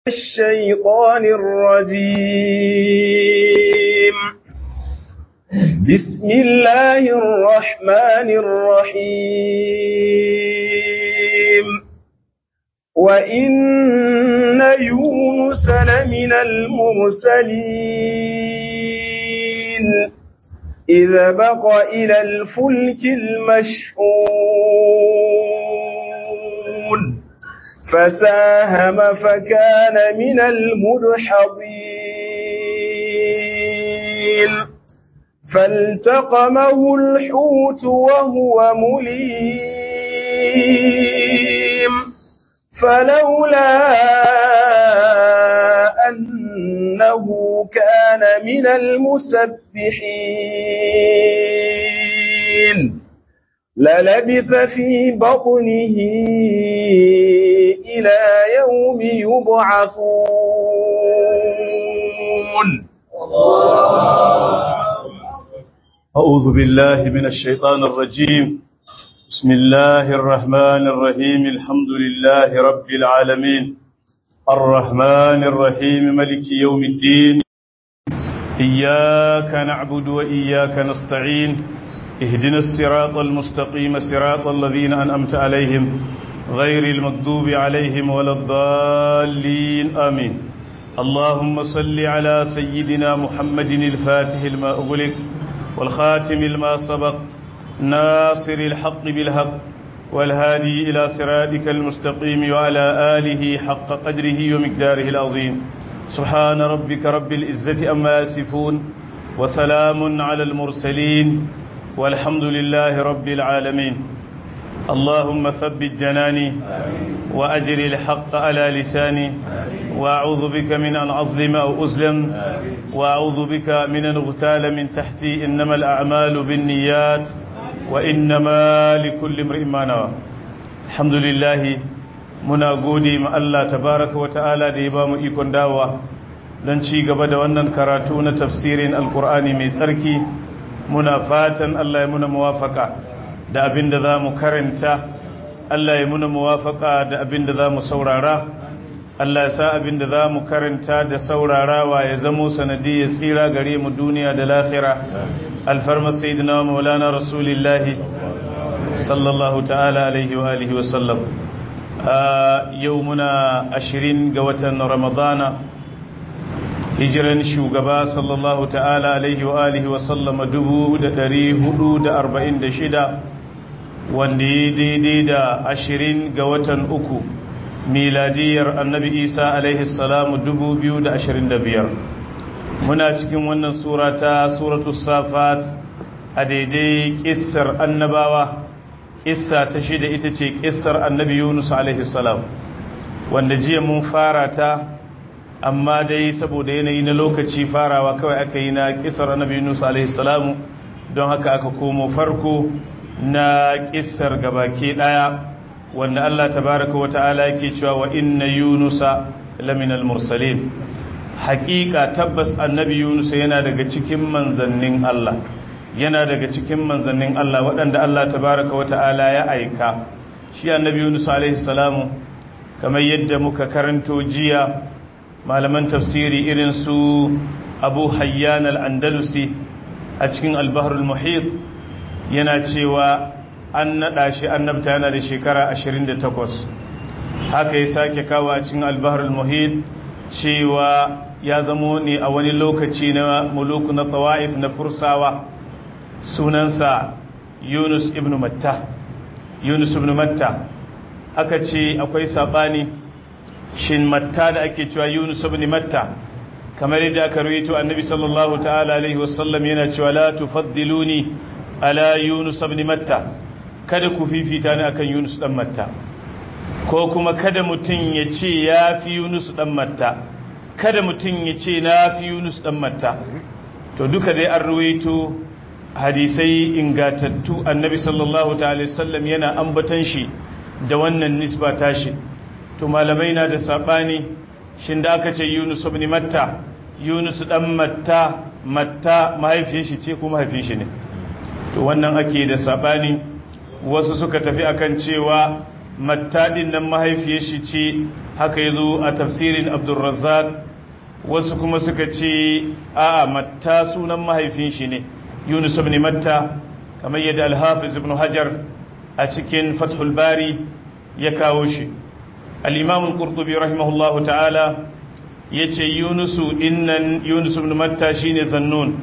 الشيطان الرجيم بسم الله الرحمن الرحيم وإن يونس لمن المرسلين إذا بق إلى الفلك المشحون فساهم فكان من المدحضين فالتقمه الحوت وهو مليم فلولا أنه كان من المسبحين للبث في بطنه إلى يوم يبعثون أعوذ بالله من الشيطان الرجيم بسم الله الرحمن الرحيم الحمد لله رب العالمين الرحمن الرحيم ملك يوم الدين إياك نعبد وإياك نستعين اهدنا الصراط المستقيم صراط الذين أنأمت عليهم غير المكذوب عليهم ولا الضالين آمين اللهم صل على سيدنا محمد الفاتح الماء أغلق والخاتم الماء سبق ناصر الحق بالحق والهادي إلى صراطك المستقيم وعلى آله حق قدره ومقداره العظيم سبحان ربك رب العزة أما يصفون وسلام على المرسلين والحمد لله رب العالمين اللهم ثبت جناني وأجر الحق على لساني وأعوذ بك من أن أظلم أو أظلم وأعوذ بك من أن أغتال من تحتي إنما الأعمال بالنيات وإنما لكل امرئ ما نوى الحمد لله muna gode ma Allah tabaraka wa ta'ala da ya ba mu ikon dawowa don ci gaba da wannan karatu na tafsirin alkur'ani mai tsarki muna fatan Allah ya muna muwafaka da abin da za mu karanta Allah ya muna muwafaka da abin da za mu saurara Allah ya sa abin da za mu karanta da saurarawa ya zamo sanadi ya tsira gare mu duniya da lahira alfarma sayyidina maulana rasulillahi sallallahu ta'ala alaihi wa alihi wa sallam yau muna ashirin ga watan ramadana hijiran shugaba sallallahu ta'ala alaihi wa alihi wa sallama dubu da dari hudu da arba'in da shida wanda ya daidai da ashirin ga watan uku miladiyar annabi isa alaihi salamu dubu biyu da ashirin da biyar muna cikin wannan sura ta suratu safat a daidai kissar annabawa kissa ta shida ita ce kissar annabi yunus alaihi salam wanda jiya mun fara ta amma dai saboda yanayi na lokaci farawa kawai aka yi na kissar annabi yunus alaihi salamu don haka aka komo farko na kissar gabaki daya wanda Allah tabaraka wa ta'ala yake cewa wa inna yunusa laminal mursalin haƙiƙa tabbas annabi yunus yana daga cikin manzannin Allah yana daga cikin manzannin Allah waɗanda Allah tabaraka wa ta'ala ya aika shi annabi yunus alaihi salamu kamar yadda muka karanto jiya malaman tafsiri irin su abu hayyan al-andalusi a cikin al-bahrul muhit yana cewa an naɗa shi annabta yana da shekara 28 haka ya sake kawo a cikin albaharul muhit cewa ya zamo ne a wani lokaci na muluku na tawa'if na fursawa sunansa yunus ibn matta yunus ibn matta aka ce akwai saɓani shin matta da ake cewa yunus ibn matta kamar yadda aka rawaito annabi sallallahu ta'ala alaihi wasallam yana cewa la tufaddiluni ala yunus ibn matta kada ku fifita ni akan Yunus dan Matta ko kuma kada mutum ya ce ya fi Yunus dan Matta kada mutum ya ce na fi Yunus dan Matta to duka dai an ruwaito hadisai ingatattu annabi sallallahu ta'ala sallam yana ambatan shi da wannan nisba tashi to malamai na da sabani shin da aka ce Yunus ibn Matta Yunus dan Matta Matta mahaifin shi ce ko mahaifin shi ne to wannan ake da sabani wasu suka tafi akan cewa mattadin nan mahaifiyar shi ce haka yazo a tafsirin Abdurrazzaq wasu kuma suka ce a'a matta sunan mahaifin shi ne Yunus ibn Matta kamar yadda Al-Hafiz ibn Hajar a cikin Fathul Bari ya kawo shi Al-Imam Al-Qurtubi rahimahullahu ta'ala yace Yunusu innan Yunus ibn Matta shine Zannun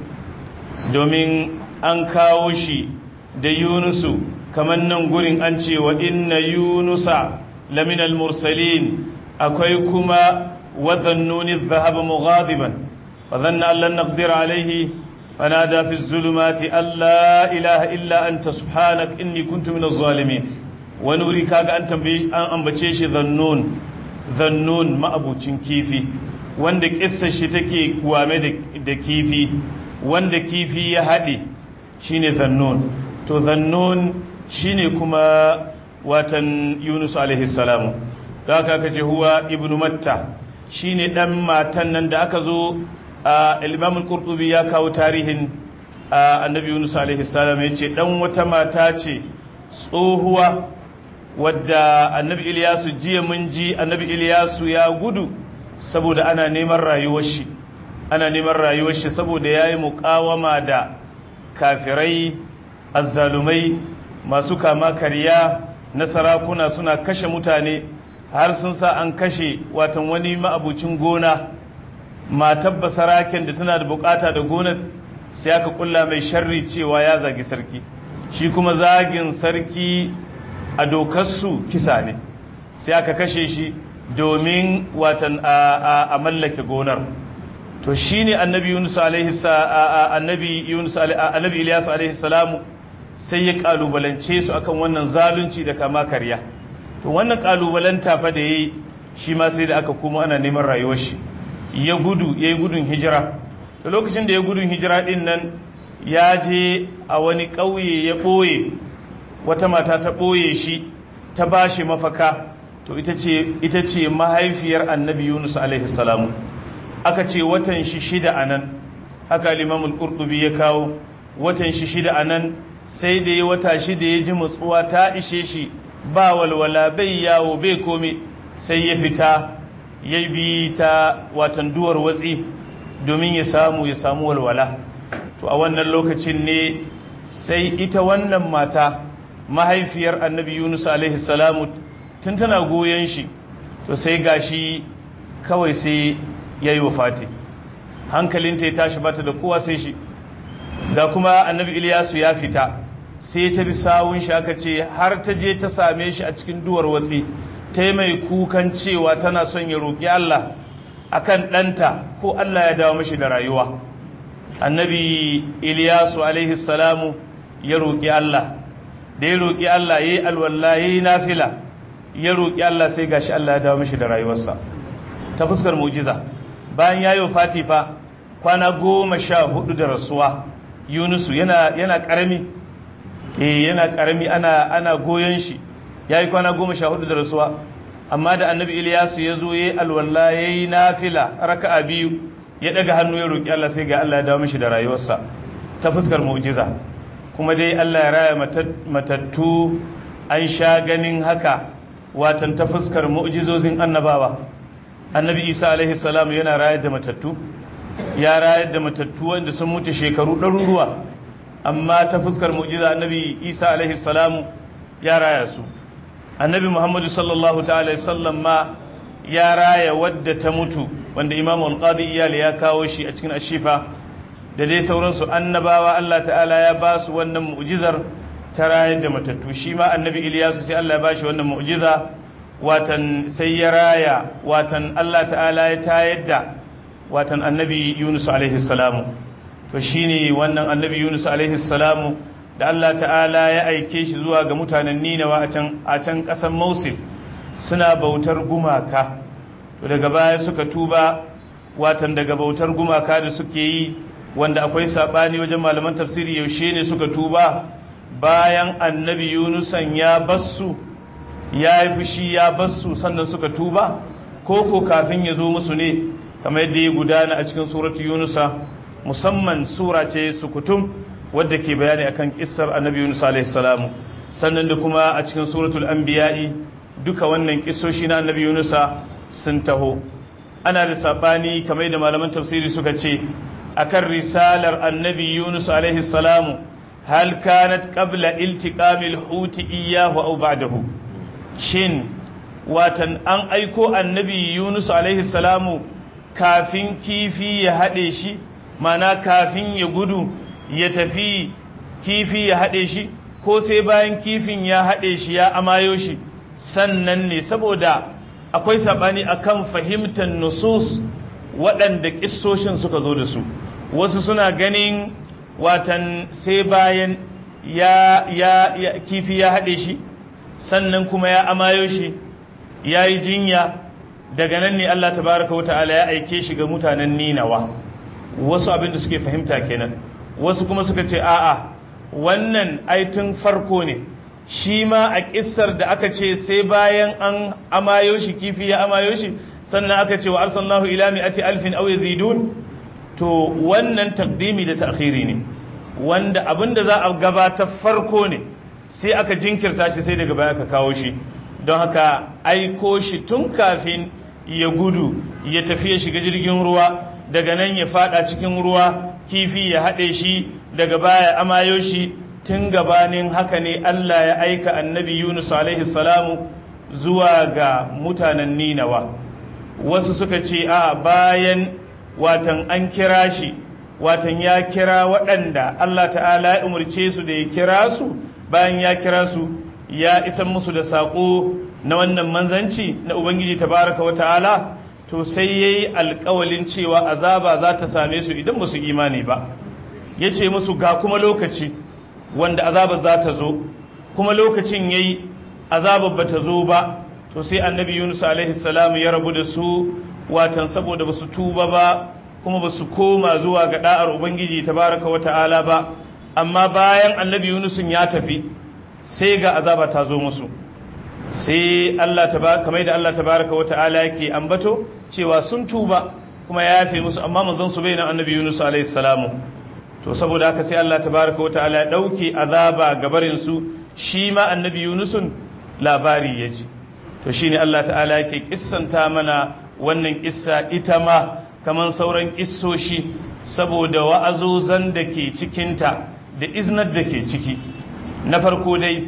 domin an kawo shi da Yunusu kamar nan gurin an ce wa inna Yunusa laminal mursalin akwai kuma وذنون الذهب مغاضبا وظن أن لن نقدر عليه فنادى في الظلمات أن لا إله إلا أنت سبحانك إني كنت من الظالمين ونوري كاغا أنت أنبتشيش ذنون ذنون ما أبو كيفي wanda kissa shi take kwame da kifi wanda kifi ya haɗe shine zannun to zannun shine kuma watan yunus alaihi salamu da aka kace huwa ibnu matta shine dan matan nan da aka zo al-Imam al-Qurtubi ya kawo tarihin Annabi Yunus alaihi salam yace dan wata mata ce tsohuwa wadda Annabi Ilyasu jiya mun ji Annabi Ilyasu ya gudu saboda ana neman rayuwar shi ana neman rayuwar shi saboda yayi muqawama da kafirai azzalumai masu kama kariya na sarakuna suna kashe mutane har sun sa an kashe watan wani ma'abucin gona matar basaraken da tana da bukata da gonar sai aka kulla mai sharri cewa ya zagi sarki shi kuma zagin sarki a dokarsu kisa ne sai aka kashe shi domin watan a mallake gonar to shine annabi Yunus alaihi annabi Yunus annabi Ilyas alaihi salamu sai ya kalubalance su akan wannan zalunci da kama karya to wannan kalubalanta fa da yayi shi ma sai da aka kuma ana neman rayuwar shi ya gudu yayi gudun hijira to lokacin da ya gudun hijira din nan ya je a wani ƙauye ya ɓoye wata mata ta ɓoye shi ta bashi mafaka to ita ce ita ce mahaifiyar annabi Yunus alaihi salamu aka ce watan shi shida anan haka Imam al-Qurtubi ya kawo watan shi shida anan sai da ya wata shida ya ji mutsuwa ta ishe shi ba walwala bai yawo bai komi sai ya fita ya bi ta watan duwar watsi domin ya samu ya samu walwala to a wannan lokacin ne sai ita wannan mata mahaifiyar annabi yunus alaihi salamu tun tana goyon shi to sai gashi kawai sai ya yi wafati hankalinta ya tashi bata da kowa sai shi ga kuma annabi iliyasu ya fita sai ta bi sawun shi aka ce har ta je ta same shi a cikin duwar watsi ta yi mai kukan cewa tana son ya roƙi Allah akan ɗanta ko Allah ya dawo mashi da rayuwa annabi Iliyasu alaihi salamu ya roƙi Allah da ya roƙi Allah ya yi alwallah ya yi nafila ya roƙi Allah sai gashi Allah ya dawo mashi da rayuwarsa ta fuskar mujiza bayan ya yi wa fatifa kwana goma sha hudu da rasuwa yunusu yana yana ƙarami eh yana karami ana ana goyon shi yayi kwana goma sha hudu da rasuwa amma da annabi Ilyasu ya zo yayi alwala yayi nafila raka'a biyu ya daga hannu ya roki Allah sai ga Allah ya dawo mishi da rayuwarsa ta fuskar mu'jiza kuma dai Allah ya raya matattu an sha ganin haka watan ta fuskar mu'jizozin annabawa annabi Isa alaihi salam yana rayar da matattu ya rayar da matattu wanda sun mutu shekaru ɗaruruwa amma ta fuskar mu'jiza annabi isa alaihi salamu ya raya su annabi muhammadu sallallahu ta'ala sallam ma ya raya wadda ta mutu wanda imamu alqadi iyali ya kawo shi a cikin ashifa da dai sauransu annabawa Allah ta'ala ya ba su wannan mu'jizar ta rayar da matattu shi ma annabi iliyasu sai Allah ya ba shi wannan mu'jiza watan sai ya raya watan Allah ta'ala ya tayar da watan annabi yunus alaihi salamu to shine wannan annabi Yunus alaihi salamu da Allah ta'ala ya aike shi zuwa ga mutanen Ninawa a can a can kasan Mosul suna bautar gumaka to daga baya suka tuba watan daga bautar gumaka da suke yi wanda akwai sabani wajen malaman tafsiri yaushe ne suka tuba bayan annabi Yunusan ya bassu ya yi fushi ya bassu sannan suka tuba ko ko kafin ya zo musu ne kamar yadda ya gudana a cikin suratu Yunusa musamman sura ce sukutum wadda ke bayani akan kissar annabi Yunus alaihi salamu sannan da kuma a cikin suratul anbiya'i duka wannan kisoshi na annabi yunusa sun taho ana da sabani kamar da malaman tafsiri suka ce akan risalar annabi yunus alaihi salamu hal kanat qabla iltiqamil huti iyyahu aw ba'dahu shin watan an aiko annabi yunus alaihi salamu kafin kifi ya hade shi mana kafin ya gudu ya tafi kifi ya hade shi ko sai bayan kifin ya hade shi ya amayo shi sannan ne saboda akwai sabani akan fahimtar nusus waɗanda kissoshin suka zo da su wasu suna ganin watan sai bayan ya, ya, ya kifi ya haɗe shi sannan kuma ya amayo shi ya yi jinya daga nan ne Allah tabaraka wa ta'ala ya aike shi ga mutanen ninawa wasu abinda suke fahimta kenan wasu kuma suka ce a'a wannan aitin farko ne shi ma a kissar da aka ce sai bayan an amayo shi kifi ya amayo shi sannan aka ce wa arsalnahu ila mi'ati alfin aw yazidun to wannan takdimi da ta'khiri ne wanda abinda za a gabata farko ne sai aka jinkirta shi sai daga baya aka kawo shi don haka aiko shi tun kafin ya gudu ya tafi ya shiga jirgin ruwa daga nan ya fada cikin ruwa kifi ya haɗe shi daga baya amayo shi tun gabanin haka ne Allah ya aika annabi Yunus alaihi salamu zuwa ga mutanen Ninawa wasu suka ce a bayan watan an kira shi watan ya kira waɗanda Allah ta'ala ya umarce su da ya kira su bayan ya kira su ya isan musu da saƙo na wannan manzanci na Ubangiji tabaraka wa ta'ala to sai ya yi alƙawalin cewa azaba za ta same su idan ba su imani ba ya ce musu ga kuma lokaci wanda azabar za ta zo kuma lokacin ya yi azabar ba ta zo ba to sai annabi yunus alaihi salam ya rabu da su watan saboda ba su tuba ba kuma ba su koma zuwa ga da'ar ubangiji tabaraka wa ta'ala ba amma bayan annabi yunus ya tafi sai ga azaba ta zo musu sai Allah tabaraka kamar da Allah tabaraka wa ta'ala yake ambato cewa sun tuba kuma ya yafe musu amma manzon su bayin annabi yunus alaihi salamu to saboda haka sai Allah tabaraka wa ta'ala ya dauke azaba gabarin su shi ma annabi yunusun labari ya ji to shine Allah ta'ala yake kissanta mana wannan kissa ita ma kaman sauran kissoshi saboda wa'azozan da ke cikinta da iznar da ke ciki na farko dai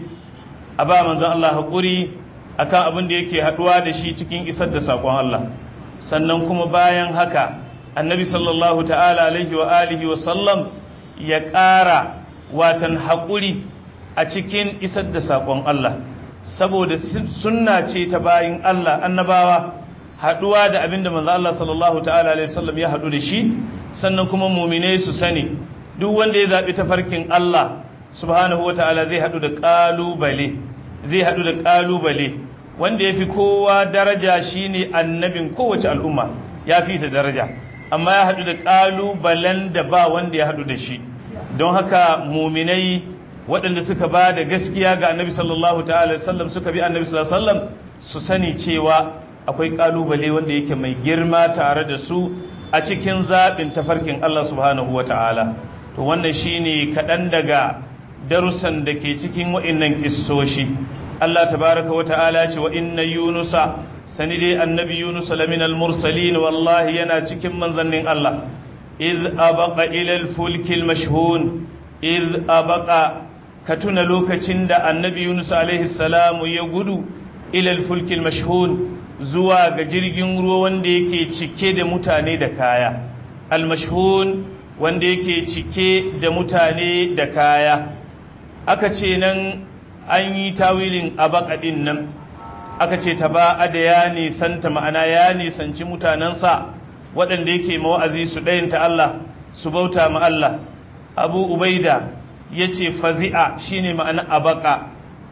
a ba manzon Allah haƙuri akan abin da yake haɗuwa da shi cikin isar da saƙon Allah sannan kuma bayan haka annabi sallallahu ta'ala alaihi wa alihi wa sallam ya ƙara watan haƙuri a cikin isar da saƙon Allah saboda sunna ce ta bayin Allah annabawa haɗuwa da abinda manzo Allah sallallahu ta'ala alaihi wasallam ya haɗu da shi sannan kuma mu'minai su sani duk wanda ya zabi tafarkin Allah subhanahu wata'ala zai haɗu da ƙalubale zai haɗu da ƙalubale wanda yafi kowa daraja shine annabin kowace al'umma ya fi ta daraja amma ya haɗu da ƙalubalen da ba wanda ya haɗu da shi don haka mu'minai waɗanda suka ba da gaskiya ga annabi sallallahu ta'ala sallam suka bi annabi sallallahu sallam su sani cewa akwai ƙalubale wanda yake mai girma tare da su a cikin zaɓin tafarkin Allah subhanahu wa ta'ala to wannan shine kaɗan daga darussan da ke cikin wa'innan ƙissoshi Allah tabaraka wa ta'ala ce wa inna yunusa sani dai annabi yunus laminal mursalin wallahi yana cikin manzannin Allah iz abaqa ila al-fulkil mashhun iz abaqa ka tuna lokacin da annabi yunus alaihi salamu ya gudu ilal fulkil mashhun zuwa ga jirgin ruwa wanda yake cike da mutane da kaya al mashhun wanda yake cike da mutane da kaya aka ce nan an yi tawilin abakadin nan aka ce ta ba da ya nisanta ma'ana ya nisanci mutanensa waɗanda yake mawa'azi su ɗayanta Allah su bauta ma Allah abu ubaida ya ce fazi'a shine ma'ana abaka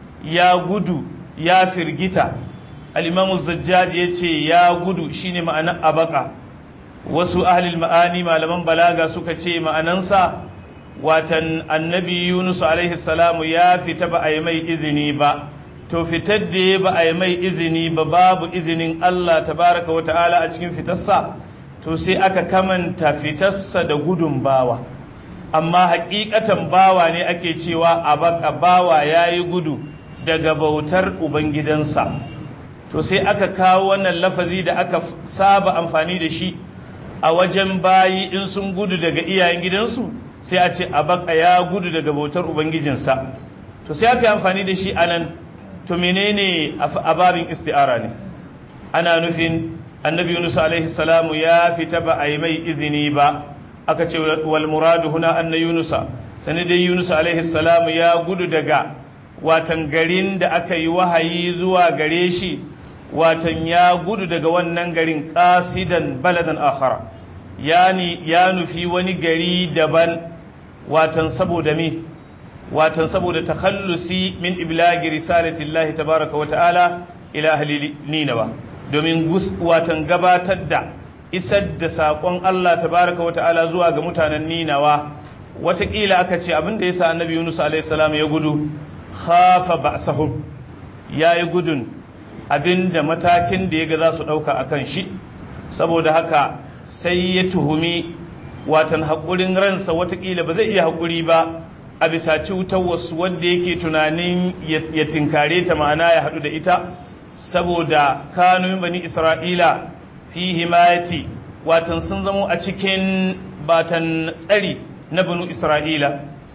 ya gudu ya firgita al'imamu zajjaji ya ce ya gudu shine ma'ana abaka wasu ahalil ma'ani malaman balaga suka ce ma'anansa watan annabi yunus alaihi salamu ya fita ba a yi mai izini ba to fitar da ba a yi mai izini ba babu izinin Allah tabaraka wa ta'ala a cikin fitarsa to sai aka kamanta fitarsa da gudun bawa amma hakikatan bawa ne ake cewa a baka bawa ya yi gudu daga bautar ubangidansa to sai aka kawo wannan lafazi da aka saba amfani da shi a wajen bayi in sun gudu daga iyayen gidansu sai a ce abaka ya gudu daga bautar ubangijinsa to sai aka yi amfani da shi anan to menene a babin isti'ara ne ana nufin annabi yunus alaihi salamu ya fita ba a yi mai izini ba aka ce wal muradu huna anna yunusa sani dai yunus alaihi salamu ya gudu daga watan garin da aka yi wahayi zuwa gare shi watan ya gudu daga wannan garin qasidan baladan akhara yani ya nufi wani gari daban watan saboda me watan saboda takhallusi min iblagi risalatillahi tabaraka wa ta'ala ila ahli ninawa domin watan gabatar da isar da saƙon Allah tabaraka wa ta'ala zuwa ga mutanen ninawa watakila aka ce abin da yasa annabi Yunus alaihi salam ya gudu khafa ba'sahum yayi gudun abinda matakin da yaga za su dauka akan shi saboda haka sai ya tuhumi watan haƙurin ransa watakila ba zai iya haƙuri ba a bisa cutar wasu wanda yake tunanin ya tinkare ta ma'ana ya haɗu da ita saboda kanumin bani isra'ila fi himayati watan sun zamo a cikin batan tsari na banu isra'ila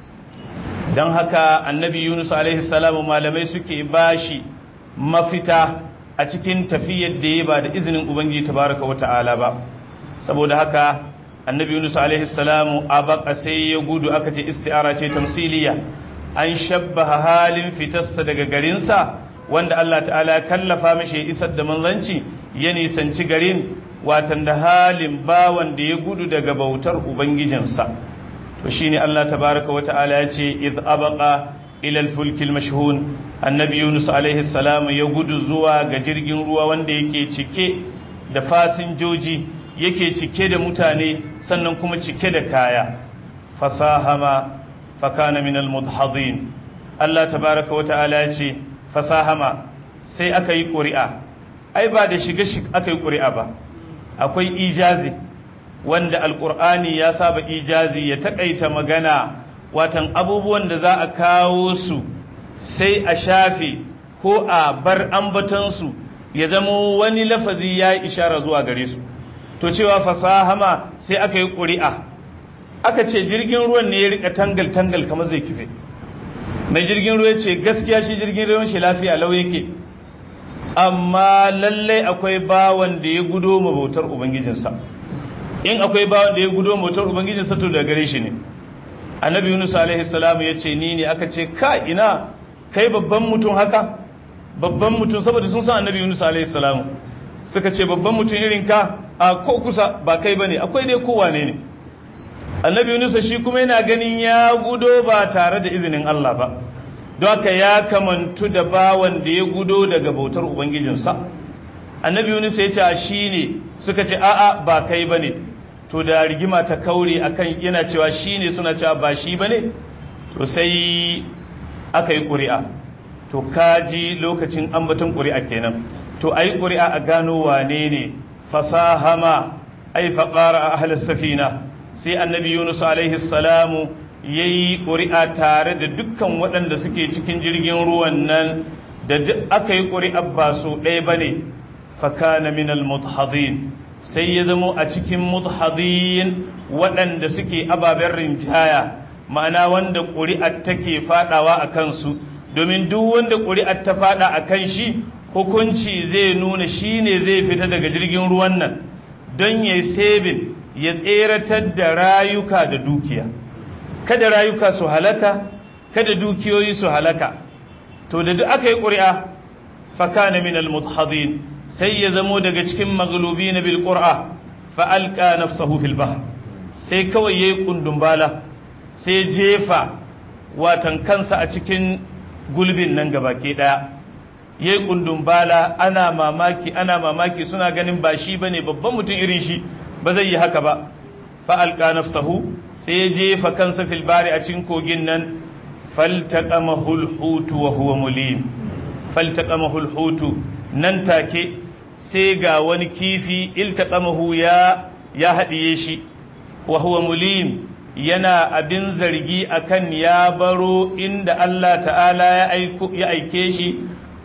don haka annabi yunus salamu malamai suke bashi mafita a cikin tafiyar da ya ba da izinin ubangiji tabaraka wa ta'ala ba saboda haka annabi yunus alaihi salamu a baka sai ya gudu aka ce isti'ara ce tamsiliya an shabbaha halin fitarsa daga garinsa wanda Allah ta'ala ya kallafa mishi isar da manzanci ya nisanci garin watan da halin bawan da ya gudu daga bautar ubangijinsa to shine Allah tabaraka wa ta'ala ya ce id abaqa ila al-fulk al-mashhun annabi yunus alaihi salamu ya gudu zuwa ga jirgin ruwa wanda yake cike da fasinjoji yake cike da mutane sannan kuma cike da kaya fasahama fakana min almudhadin Allah tabaraka wa ta'ala ya ce fasahama sai aka yi ƙuri'a ai ba da shiga shi aka yi ƙuri'a ba akwai ijazi wanda alƙur'ani ya saba ijazi ya taƙaita magana watan abubuwan da za a kawo su sai a shafe ko a bar ambatansu ya zamo wani lafazi ya yi ishara zuwa gare su to cewa fasahama sai aka yi ƙuri'a aka ce jirgin ruwan ne ya rika tangal-tangal kamar zai kife mai jirgin ruwa ce gaskiya shi jirgin ruwan shi lafiya lau yake amma lallai akwai bawan da ya gudo mabautar ubangijinsa in akwai bawan da ya gudo mabautar ubangijinsa to da gare shi ne annabi yunus alaihi salamu ya ce ni ne aka ce ka ina kai babban mutum haka babban mutum saboda sun san annabi yunus alaihi salamu suka ce babban mutum irin ka a ko kusa ba kai bane akwai dai kowa ne ne annabi yunus shi kuma yana ganin ya gudo ba tare da izinin Allah ba don haka ya kamantu da bawan da ya gudo daga bautar ubangijinsa annabi yunus ya ce shi ne suka ce a'a ba kai bane to da rigima ta kaure akan yana cewa shi ne suna cewa ba shi bane to sai aka yi ƙuri'a to kaji lokacin ambaton ƙuri'a kenan to ai ƙuri'a a gano wane ne fasahama ai faƙara a ahalar safina sai annabi yunus alaihi salamu ya yi ƙuri'a tare da dukkan waɗanda suke cikin jirgin ruwan nan da duk aka yi ƙuri'a ba su ɗaya ba ne fakana minal mudhadin sai ya zamo a cikin mudhadin waɗanda suke ababen rinjaya ma'ana wanda ƙuri'ar take faɗawa a kansu domin duk wanda ƙuri'ar ta faɗa a kan shi hukunci zai nuna shi ne zai fita daga jirgin ruwan nan don ya sebin ya tseratar da rayuka da dukiya kada rayuka su halaka kada dukiyoyi su halaka to da duk aka yi ƙuri'a fakana min al-mudhadin sai ya zamo daga cikin maglubi na bil qur'a fa alqa nafsahu fil bahr sai kawai yayi kundumbala sai jefa watan kansa a cikin gulbin nan gabake daya ya yi bala ana mamaki ana mamaki suna ganin ba shi ba ne babban mutum irin shi ba zai yi haka ba fa'alƙa nafsahu sai ya jefa kansa filbari a cikin kogin nan faltaƙa mahulhutu wa huwa mulim faltaƙa mahulhutu nan take sai ga wani kifi iltaƙa mahu ya haɗiye shi wa huwa mulim yana abin zargi akan ya baro inda Allah ta'ala ya aike shi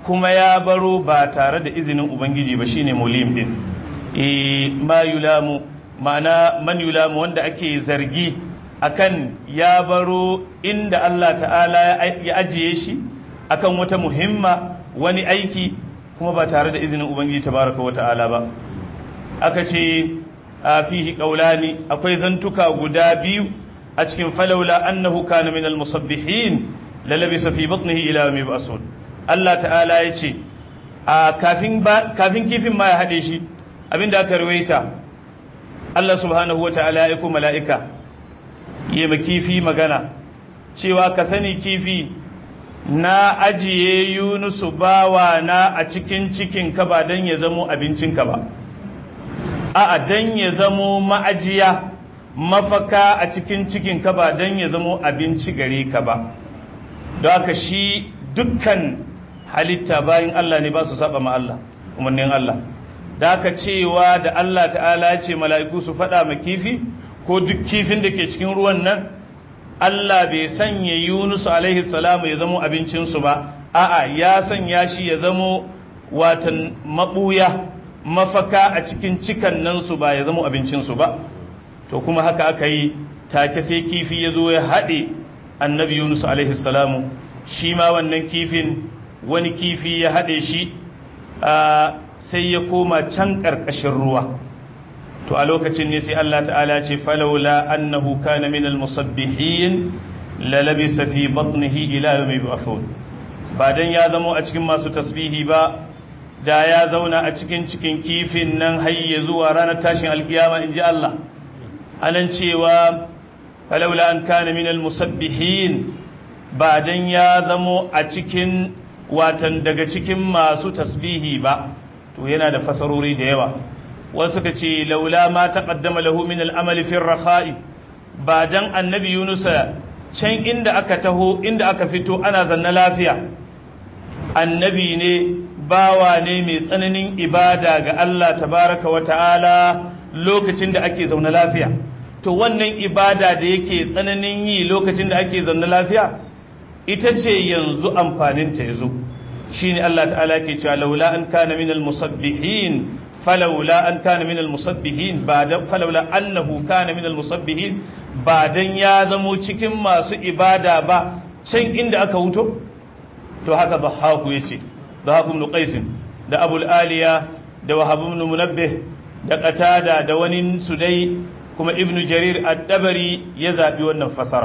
kuma ya baro ba tare da izinin ubangiji ba shine mulim din e ma yulamu ma'ana man yulamu wanda ake zargi akan ya baro inda Allah ta'ala ya ajiye shi akan wata muhimma wani aiki kuma ba tare da izinin ubangiji tabaraka wa ta'ala ba aka ce a fihi qaulani akwai zantuka guda biyu a cikin falaula annahu kana minal musabbihin lalabisa fi batnihi ila yawmi ba'sun Allah ta'ala ya ce a kafin kafin kifin ma ya hade shi abinda aka rawaita Allah subhanahu wata'ala ya aiko mala'ika yi ma kifi magana cewa ka sani kifi na ajiye yunusu bawa na a cikin cikin ka ba don ya zamo abincinka ba a don ya zamo ma'ajiya mafaka a cikin cikin ka ba don ya zamo abinci gare ka ba don haka shi dukkan halitta bayan Allah ne ba su saba ma Allah umarnin Allah da haka cewa da Allah ta'ala ce mala'iku su faɗa ma kifi ko duk kifin da ke cikin ruwan nan Allah bai sanya Yunus alaihi salamu ya zamo abincinsu ba a'a ya sanya shi ya zamo watan mabuya mafaka a cikin cikan nan su ba ya zamo abincinsu ba to kuma haka aka yi take sai kifi ya zo ya haɗe annabi Yunus alaihi salamu shi ma wannan kifin wani kifi ya haɗe shi sai ya koma can ƙarƙashin ruwa to a lokacin ne sai Allah ta'ala ce falawla annahu kana min almusabbihin la labisa fi batnihi ila yawmi yub'athun ba dan ya zamo a cikin masu tasbihi ba da ya zauna a cikin cikin kifin nan hayye zuwa ranar tashin alkiyama inji Allah anan cewa falawla an kana min almusabbihin ba dan ya zamo a cikin watan daga cikin masu tasbihi ba to yana da fasarori da yawa wasu ka ce laula ma taqaddama lahu min al-amal fi ar-rakha'i ba dan annabi Yunus can inda aka taho inda aka fito ana zanna lafiya annabi ne bawa ne mai tsananin ibada ga Allah tabaraka wa ta'ala lokacin da ake zaune lafiya to wannan ibada da yake tsananin yi lokacin da ake zaune lafiya ita ce yanzu amfanin ta yazo shine Allah ta'ala ke cewa laula an kana minal musabbihin فلولا أن كان من المصبحين بعد فلولا أنه كان من المصبحين بعدن ya zamo cikin masu ibada ba can inda aka wuto to haka dhahaku yace dhahaku ibn qais da abul aliya da wahab ibn munabbih da qatada da wani sudai kuma ibn jarir ad-dabari ya zabi wannan fasara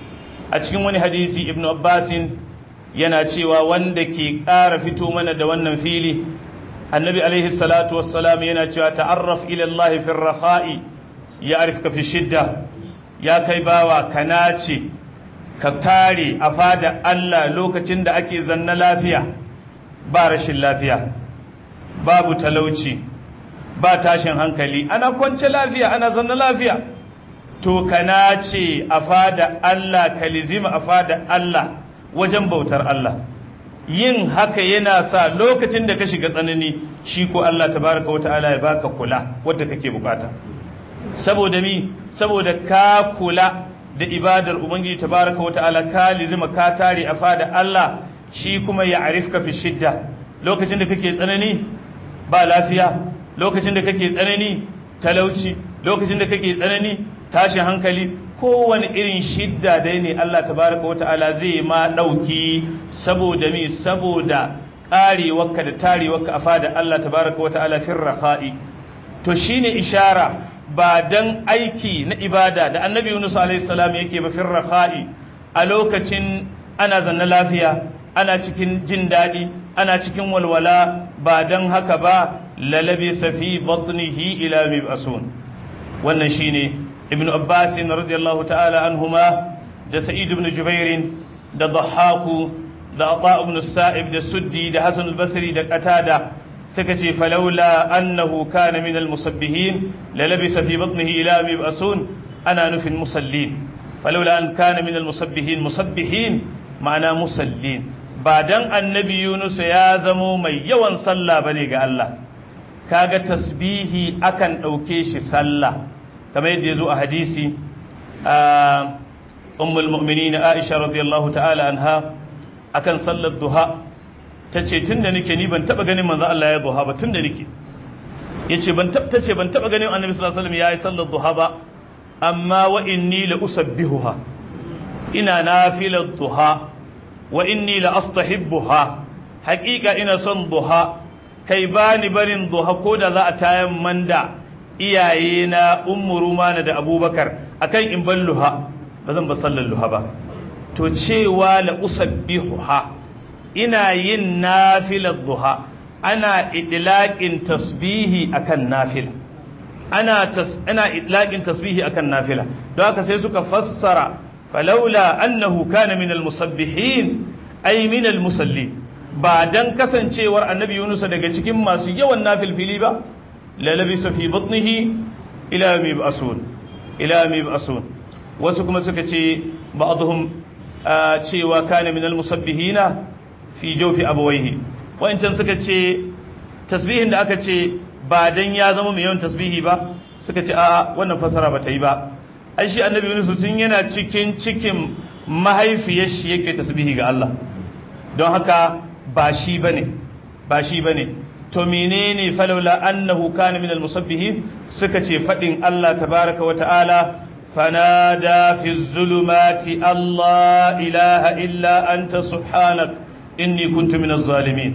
a cikin wani hadisi ibn abbasin yana cewa wanda ke ƙara fito mana da wannan fili annabi alaihi salatu wassalam yana cewa ta'arraf ila Allah fi rakha'i ya'rifka fi shidda ya kai bawa kana ce ka tare a fada Allah lokacin da ake zanna lafiya ba rashin lafiya babu talauci ba tashin hankali ana kwance lafiya ana zanna lafiya to kana ce a fada Allah kalizima a fada Allah wajen bautar Allah yin haka yana sa lokacin da ka shiga tsanani shi ko Allah tabaraka wata'ala ya baka kula wadda kake bukata saboda mi saboda ka kula da ibadar ubangiji tabaraka wata'ala ka lizima ka tare a fada Allah shi kuma ya arifka fi shidda lokacin da kake tsanani ba lafiya lokacin da kake tsanani talauci lokacin da kake tsanani tashin hankali kowane irin shidda dai ne Allah tabaraka wa ta'ala zai ma ɗauki saboda mi saboda ƙarewarka da tarewarka a fada Allah tabaraka wa ta'ala fin rafa'i to shine ishara ba dan aiki na ibada da annabi Yunus alaihi salam yake ba fin rafa'i a lokacin ana zanna lafiya ana cikin jin daɗi ana cikin walwala ba dan haka ba lalabi safi batnihi ila mib'asun wannan shine ابن عباس رضي الله تعالى عنهما ده سعيد بن جبير ده ضحاك ده عطاء بن السائب ده سدي ده حسن البصري ده قتادة سكتي فلولا أنه كان من المصبهين للبس في بطنه إلى مبأسون أنا نفي المصلين فلولا أن كان من المصبهين مصبهين معنى مسلين بعدن النبي يونس يا زمو mai yawan sallah bane ga Allah kaga tasbihi akan dauke shi sallah kamar yadda ya zo a hadisi a ummul mu'minin Aisha radiyallahu ta'ala anha akan sallar duha tace tunda nake ni ban taba ganin manzo Allah ya duha ba tunda nake yace ban taba tace ban taba ganin annabi sallallahu alaihi wasallam yayi sallar duha ba amma wa inni la usabbihuha ina nafilar duha wa inni la astahibbuha haqiqa ina son duha kai bani barin duha ko da za a tayan manda iyaye na ummu rumana da abubakar akan in ban luha ba zan ba sallar luha ba to cewa la usabbihuha ina yin nafilar duha ana idlaqin tasbihi akan nafila ana tas ana idlaqin tasbihi akan nafila don haka sai suka fassara falaula annahu kana min almusabbihin ay min almusallin ba dan kasancewar annabi Yunus daga cikin masu yawan nafilfili ba la labisa fi batnihi ila mi ba'sun ila mi ba'sun wasu kuma suka ce ba'dhum cewa kana min almusabbihina fi jawfi abawayhi wa'ancan suka ce tasbihin da aka ce ba dan ya zama mai yawan tasbihi ba suka ce a'a wannan fasara ba ta yi ba ai shi annabi Yunus tun yana cikin cikin mahaifiyar shi yake tasbihi ga Allah don haka ba shi bane ba shi bane to menene falawla annahu kana min almusabbihin suka ce fadin Allah tabaraka wa ta'ala fanada fi zulumati Allah ilaha illa anta subhanak inni kuntu min az-zalimin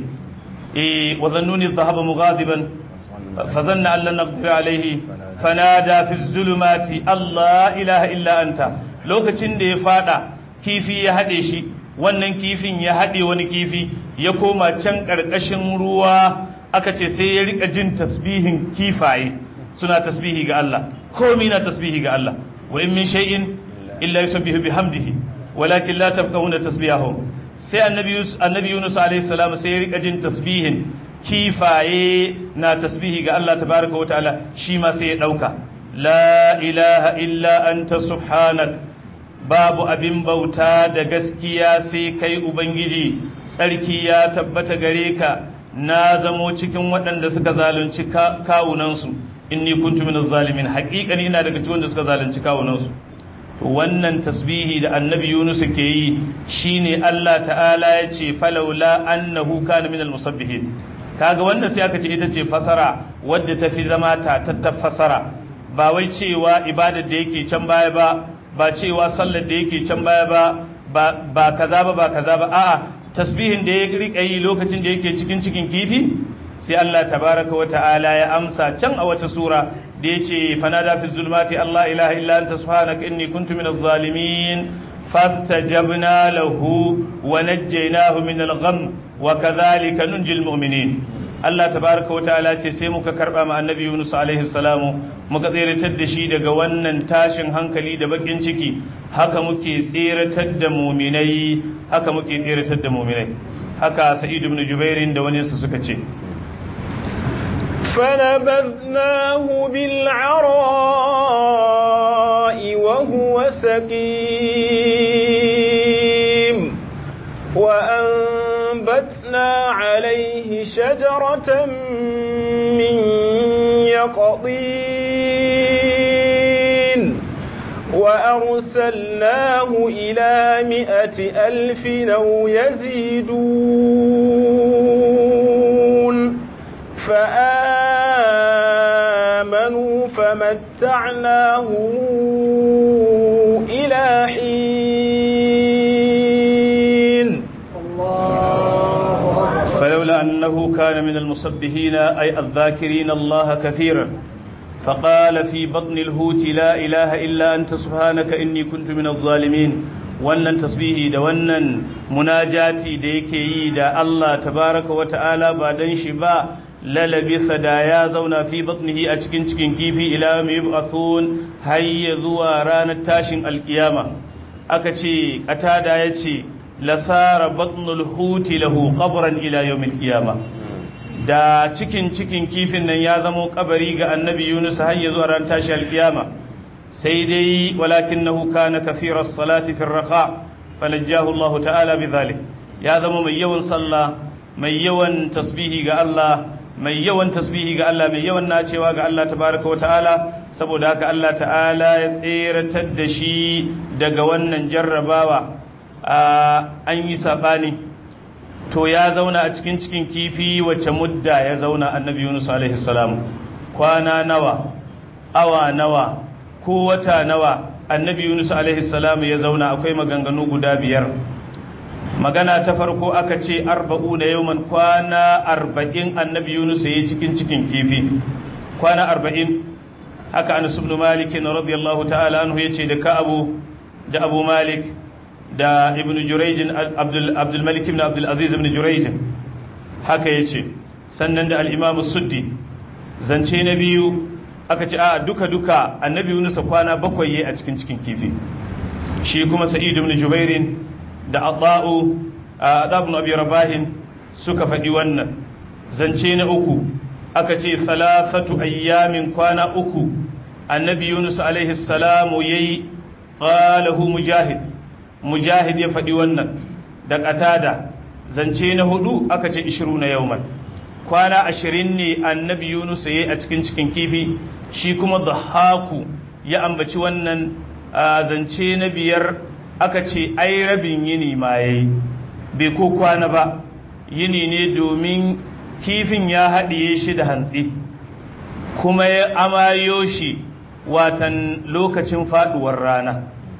eh wa dhannuni dhahaba mughadiban fazanna an lan naqdir alayhi fanada fi zulumati Allah ilaha illa anta lokacin da ya fada kifi ya hade shi wannan kifin ya hade wani kifi ya koma can karkashin ruwa aka ce sai ya rika jin tasbihin kifaye suna tasbihi ga Allah komai na tasbihi ga Allah wa in min shay'in illa yusabbihu bihamdihi walakin la tafqahuna tasbihahum sai annabi annabi Yunus alaihi salam sai ya rika jin tasbihin kifaye na tasbihi ga Allah tabaraka wataala shi ma sai ya dauka la ilaha illa anta subhanak babu abin bauta da gaskiya sai kai ubangiji tsarki ya tabbata gare ka na zamo cikin waɗanda suka zalunci kawunansu inni kuntu minaz zalimin haƙiƙani ina daga cikin wanda suka zalunci kawunansu to wannan tasbihi da annabi Yunus ke yi shine Allah ta'ala ya ce falawla annahu kana minal musabbihin kaga wannan sai aka ce ita ce fasara wadda ta fi zama ta tatta fasara ba wai cewa ibadar da yake can baya ba ba cewa sallar da yake can baya ba ba kaza ba ba kaza ba a'a tasbihin da ya rika yi lokacin da yake cikin cikin kifi sai Allah tabaraka wa ta'ala ya amsa can a wata sura da yace fanada fi zulmati Allah ilaha illa anta subhanaka inni kuntu minaz zalimin fastajabna lahu wa najjaynahu min al-gham wa kadhalika nunjil mu'minin Allah tabaraka wa ta'ala ce sai muka karba ma annabi Yunus alaihi salamu muka tseratar da shi daga wannan tashin hankali da bakin ciki haka muke tseratar da muminai haka muke tseratar da muminai haka Sa'id ibn Jubair da wani su suka ce فنبذناه بالعراء وهو سقيم وأنبتنا عليه شجرة من يقطين وأرسلناه إلى مئة ألف أو يزيدون فآمنوا فمتعناهم إلى حين فلولا أنه كان من المصبحين أي الذاكرين الله كثيرا فقال في بطن الهوت لا إله إلا أنت سبحانك إني كنت من الظالمين wannan tasbihi da wannan munajati da yake yi da Allah tabaraka wa ta'ala ba dan shi ba lalabitha da ya zauna fi batnihi a cikin cikin kifi ila mai yub'athun hayya zuwa ranar tashin alkiyama aka ce qatada yace lasara batnul huti lahu qabran ila yawmil qiyama da cikin cikin kifin nan ya zamo kabari ga annabi Yunus hayya zuwa ranar tashin alkiyama sai dai walakinahu kana kathiras salati fi raqa falajjahu Allah ta'ala bidhalik ya zama mai yawan sallah mai yawan tasbihi ga Allah mai yawan tasbihi ga Allah mai yawan nacewa ga Allah tabaraka wa ta'ala saboda haka Allah ta'ala ya tseratar da shi daga wannan jarrabawa an yi sabani to ya zauna a cikin cikin kifi wacce mudda ya zauna annabi yunus alaihi salam kwana nawa awa nawa ko wata nawa annabi yunus alaihi salam ya zauna akwai maganganu guda biyar magana ta farko aka ce arba'u da yauman kwana arba'in annabi yunus ya yi cikin cikin kifi kwana arba'in haka anas ibn malik radiyallahu ta'ala anhu yace da ka abu da abu malik da ibn jurayj abdul abdul malik ibn abdul aziz ibn jurayj haka yace sannan da al-imam suddi zance na biyu aka ce a duka duka annabi yunus kwana bakwai yayi a cikin cikin kifi shi kuma sa'id ibn jubairin da ata'u adabun abi rabahin suka faɗi wannan zance na uku aka ce thalathatu ayyamin kwana uku annabi yunus alaihi salamu yayi qalahu mujahid mujahid ya faɗi wannan da qatada zance na hudu aka ce 20 na yauman kwana ashirin ne annabi yunus yayi a cikin cikin kifi shi kuma dhahaku ya ambaci wannan zance na biyar aka ce ai rabin yini ma yayi bai ko kwana ba yini ne domin kifin ya haɗiye shi da hantsi kuma ya amayo shi watan lokacin faduwar rana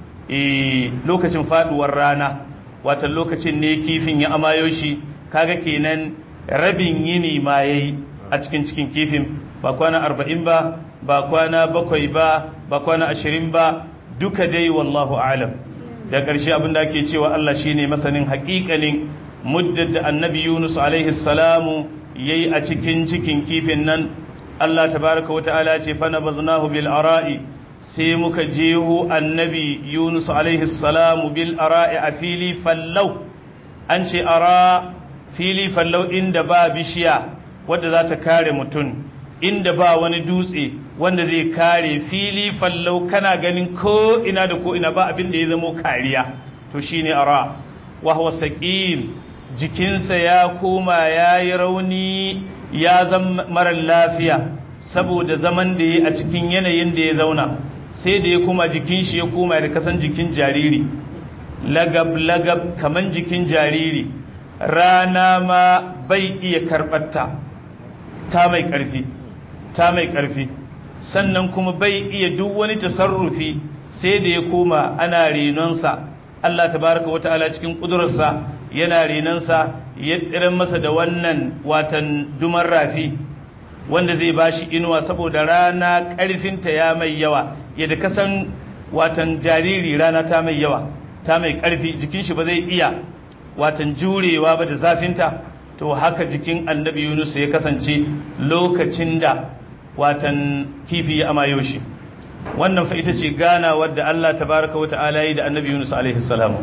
eh lokacin faduwar rana watan lokacin ne kifin ya amayo shi kaga kenan rabin yini ma yayi a cikin cikin kifin ba kwana arba'in ba ba kwana bakwai ba ba kwana ashirin ba duka dai wallahu alam da ƙarshe abin da ake cewa Allah shine masanin haƙiƙanin muddar da annabi Yunus alaihi salamu yayi a cikin cikin kifin nan Allah tabaraka wa ta'ala ce fa nabaznahu bil ara'i sai muka jeho annabi Yunus alaihi salamu bil ara'i a fili fallau an ce ara fili fallau inda ba bishiya wadda za ta kare mutum inda ba wani dutse wanda zai kare fili fallau kana ganin ko ina da ko ina ba abin da ya zamo kariya to shine ara wa huwa saqil jikinsa ya koma ya yi rauni ya zama mara lafiya saboda zaman da ya a cikin yanayin da ya zauna sai da ya koma jikin shi ya koma da kasan jikin jariri lagab lagab kaman jikin jariri rana ma bai iya karɓarta ta mai ƙarfi ta mai ƙarfi sannan kuma bai iya duk wani tasarrufi sai da ya koma ana renonsa Allah tabaraka wa ta'ala cikin ƙudurarsa yana renonsa ya tsirin masa da wannan watan duman rafi wanda zai bashi inuwa saboda rana ƙarfinta ya mai yawa yadda kasan watan jariri rana ta mai yawa ta mai ƙarfi jikin shi ba zai iya watan jurewa ba da zafinta to haka jikin annabi yunus ya kasance lokacin da watan kifi ya amayo shi wannan fa ita ce gana wadda Allah tabaraka wa ta'ala yi da annabi Yunus alaihi salamu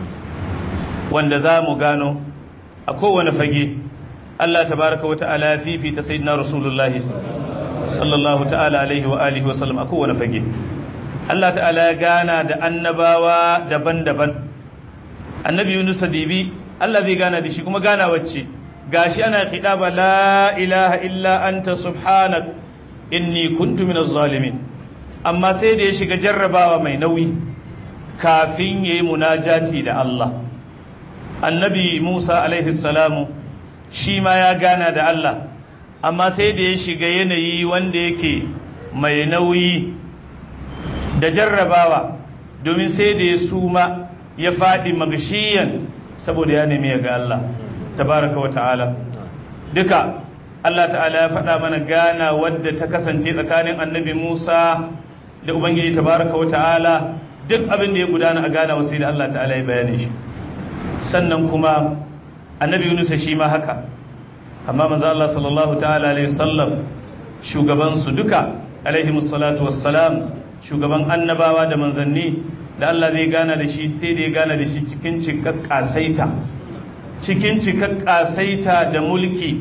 wanda za mu gano a kowane fage Allah tabaraka wa ta'ala ya fifita sayyidina rasulullahi sallallahu ta'ala alaihi wa alihi wa sallam a kowane fage Allah ta'ala ya gana da annabawa daban-daban annabi Yunus dibi Allah zai gana da shi kuma gana wacce gashi ana khidaba la ilaha illa anta subhanak inni kuntu minaz zalimin amma sai da ya shiga jarrabawa mai nauyi kafin yayi munajati da Allah annabi Musa alaihi salamu shi ma ya gana da Allah amma sai da ya shiga yanayi wanda yake mai nauyi da jarrabawa domin sai da ya suma ya faɗi magashiyan saboda ya nemi ya ga Allah tabaraka wa ta'ala duka Allah ta'ala ya faɗa mana gana wadda ta kasance tsakanin annabi Musa da Ubangiji tabaraka wa ta'ala duk abin da ya gudana a gana wasu da Allah ta'ala ya bayane shi sannan kuma annabi Yunus shi ma haka amma manzo Allah sallallahu ta'ala alaihi wasallam shugaban su duka alaihi musallatu wassalam shugaban annabawa da manzanni da Allah zai gana da shi sai da ya gana da shi cikin cikakkasaita cikin cikakkasaita da mulki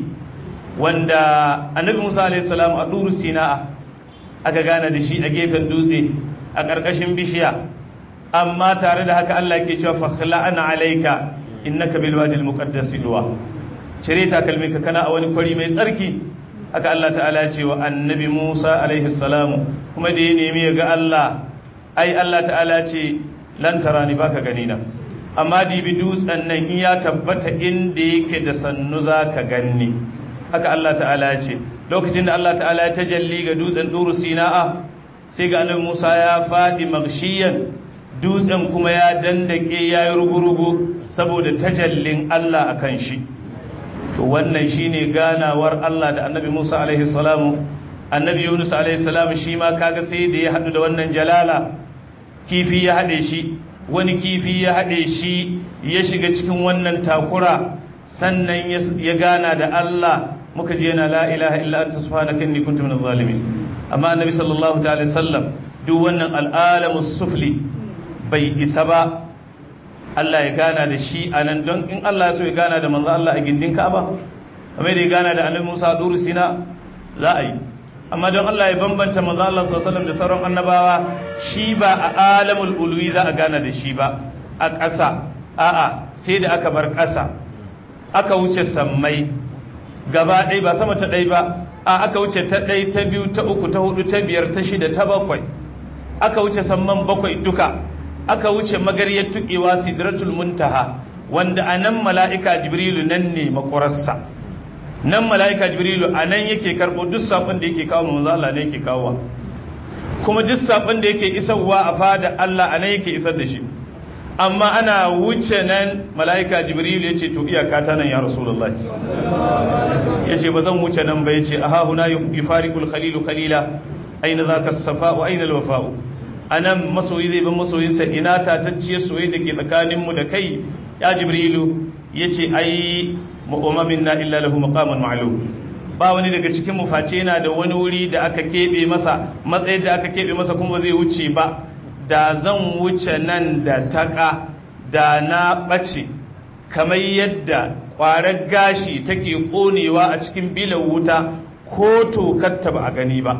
wanda annabi Musa alaihi salam a duru sina'a aka gana da shi a gefen dutse a ƙarƙashin bishiya amma tare da haka Allah ke cewa fakhla'ana alayka innaka bil wadi al muqaddas duwa cire takalminka kana a wani kwari mai tsarki haka Allah ta'ala ya ce wa annabi Musa alaihi salamu kuma da ya nemi ya ga Allah ai Allah ta'ala ce lan tarani baka gani na amma dibi dutsen nan in ya tabbata inda yake da sannu za ka ganni haka Allah ta'ala ya ce lokacin da Allah ta'ala ya tajalli ga dutsen duru sina'a sai ga annabi Musa ya faɗi magshiyan dutsen kuma ya dandake ya yi rugurugu saboda tajallin Allah a kan shi to wannan shine ganawar Allah da annabi Musa alaihi salamu annabi Yunus alaihi salamu shi ma kaga sai da ya haɗu da wannan jalala kifi ya haɗe shi wani kifi ya haɗe shi ya shiga cikin wannan takura sannan ya gana da Allah muka je na la ilaha illa anta subhanaka inni kuntu minadh zalimin amma annabi sallallahu ta'ala sallam duk wannan al'alamu sufli bai isa ba Allah ya gana da shi a nan don in Allah ya so ya gana da manzo Allah a gindin Ka'aba kamar da ya gana da Annabi Musa a Duru Sina za a yi amma don Allah ya bambanta manzo Allah sallallahu alaihi wasallam da sauran annabawa shi ba a alamul ulwi za a gana da shi ba a ƙasa a'a sai da aka bar ƙasa aka wuce sammai gaba ɗaya ba sama ta ɗaya ba a aka wuce ta ɗaya ta biyu ta uku ta hudu ta biyar ta shida ta bakwai aka wuce samman bakwai duka aka wuce magaryar tukewa sidratul muntaha wanda a nan mala'ika jibrilu nan ne makwararsa nan mala'ika jibrilu a nan yake karɓo duk saƙon da yake kawo manzo Allah ne yake kawo kuma duk saƙon da yake isarwa a fada Allah a nan yake isar da shi amma ana wuce nan mala'ika jibrilu ya ce to iyaka ta nan ya rasulullahi ya ce ba zan wuce nan ba ya ce a hahuna yi farikul khalilu khalila aina za ka safa'u aina alwafa'u a nan masoyi zai bin masoyinsa ina tatacciyar soyayya da ke tsakaninmu da kai ya jibrilu ya ce ai ma'umamin na illa lahu maqamun ma'lum ba wani daga cikin mu face yana da wani wuri da aka keɓe masa matsayin da aka keɓe masa kuma zai wuce ba da zan wuce nan da taƙa da na ɓace kamar yadda ƙwarar gashi take ƙonewa a cikin bilan wuta ko tokatta ba a gani ba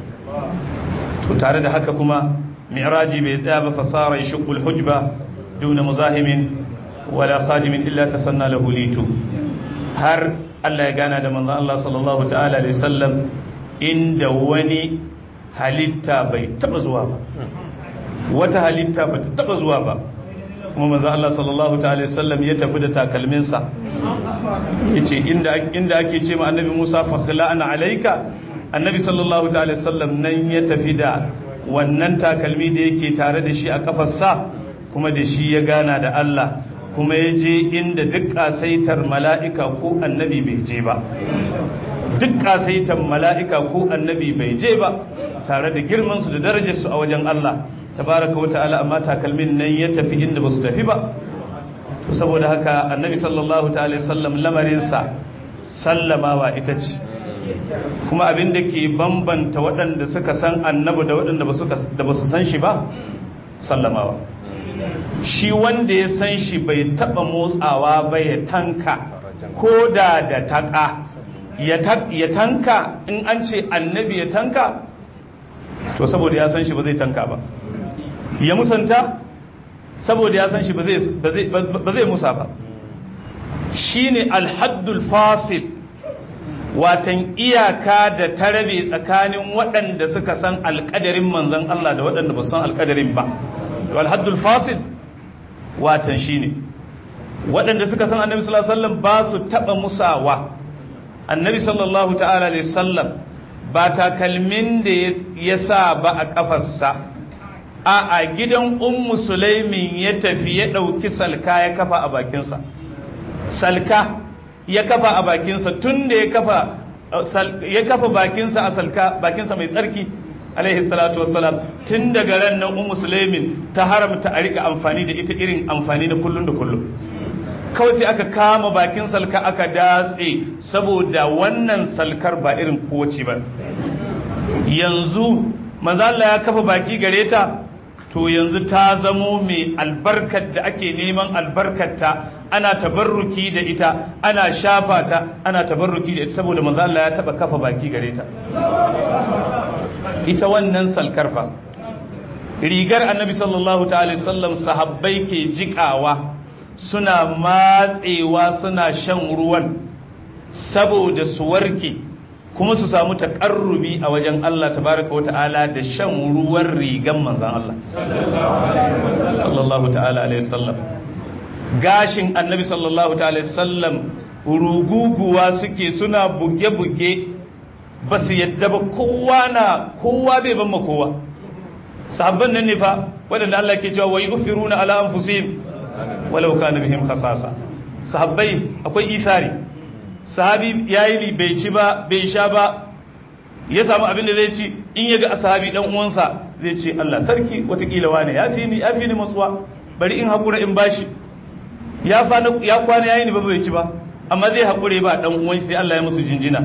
to tare da haka kuma mi'raji bai tsaya ba fasara yashqul hujba duna muzahimin wala qadimin illa tasanna lahu litu har Allah ya gana da manzon Allah sallallahu ta'ala alaihi sallam inda wani halitta bai taba zuwa ba wata halitta ba ta taba zuwa ba kuma manzon Allah sallallahu ta'ala alaihi sallam ya tafi da takalminsa yace inda inda ake ce ma annabi Musa fa khla'ana alayka annabi sallallahu ta'ala sallam nan ya tafi da wannan takalmi da yake tare da shi a kafarsa kuma da shi ya gana da Allah kuma ya je inda duk kasaitar mala'ika ko annabi bai je ba duk kasaitar mala'ika ko annabi bai je ba tare da girmansu da darajarsu a wajen Allah tabaraka wa ta'ala amma takalmin nan ya tafi inda ba su tafi ba to saboda haka annabi sallallahu ta'ala sallam lamarinsa sallamawa ita ce kuma abin da ke bambanta waɗanda suka san annabi da waɗanda ba su san shi ba sallamawa shi wanda ya san shi bai taɓa motsawa ba ya tanka ko da da taƙa ya tanka in an ce annabi ya tanka to saboda ya san shi ba zai tanka ba ya musanta saboda ya san shi ba zai musa ba shi ne alhaddul fasil watan iyaka da ta rabe tsakanin waɗanda suka san alƙadarin manzan Allah da waɗanda ba san alƙadarin ba alhaddul fasil watan shi ne waɗanda suka san annabi sallallahu alaihi wasallam ba su taɓa musawa annabi sallallahu ta'ala alaihi wasallam ba takalmin da ya sa ba a ƙafarsa a a gidan ummu sulaimin ya tafi ya ɗauki salka ya kafa a bakinsa salka ya kafa a bakinsa tun da ya kafa ya kafa bakinsa a salka bakinsa mai tsarki alaihi salatu wassalam tun daga ran nan ummu sulaimin ta haramta a rika amfani da ita irin amfani na kullun da kullum kawai sai aka kama bakin salka aka datse saboda wannan salkar ba irin kowace ba yanzu manzo Allah ya kafa baki gare ta to yanzu ta zamo mai albarkar da ake neman albarkarta ana tabarruki da ita ana shafa ta ana tabarruki da ita saboda manzo Allah ya taba kafa baki gare ta ita wannan salkar fa rigar annabi sallallahu ta'ala sallam sahabbai ke jikawa suna matsewa suna shan ruwan saboda su warke kuma su samu taƙarrubi a wajen Allah tabaraka wata'ala da shan ruwan rigan manzan Allah sallallahu ta'ala alaihi wasallam gashin annabi sallallahu ta'ala sallam ruguguwa suke suna buge-buge ba su yadda ba kowa na kowa bai ban ma kowa sahabban nan ne fa waɗanda Allah ke cewa wai ufiruna ala anfusihim walau kana bihim khasasa sahabbai akwai ithari sahabi yayi bai ci ba bai sha ba ya samu abin da zai ci in ya ga sahabi dan uwansa zai ce Allah sarki watakila wane ya fi ni ya fi ni matsuwa bari in hakura in bashi ya fa ya kwana yayi ni ba bai ci ba amma zai hakure ba dan uwan sai Allah ya musu jinjina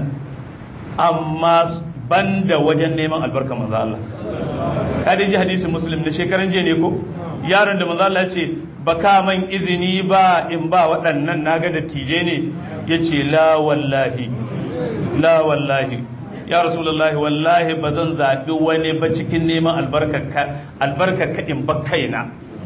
amma banda wajen neman albarka manzo Allah ka dai ji hadisin muslim na shekaran jiya ne ko yaron da manzo Allah ya ce baka man izini ba in ba waɗannan naga da tije ne yace la wallahi la wallahi ya rasulullahi wallahi ba zan zaɓi wani ba cikin neman albarkaka in ba kaina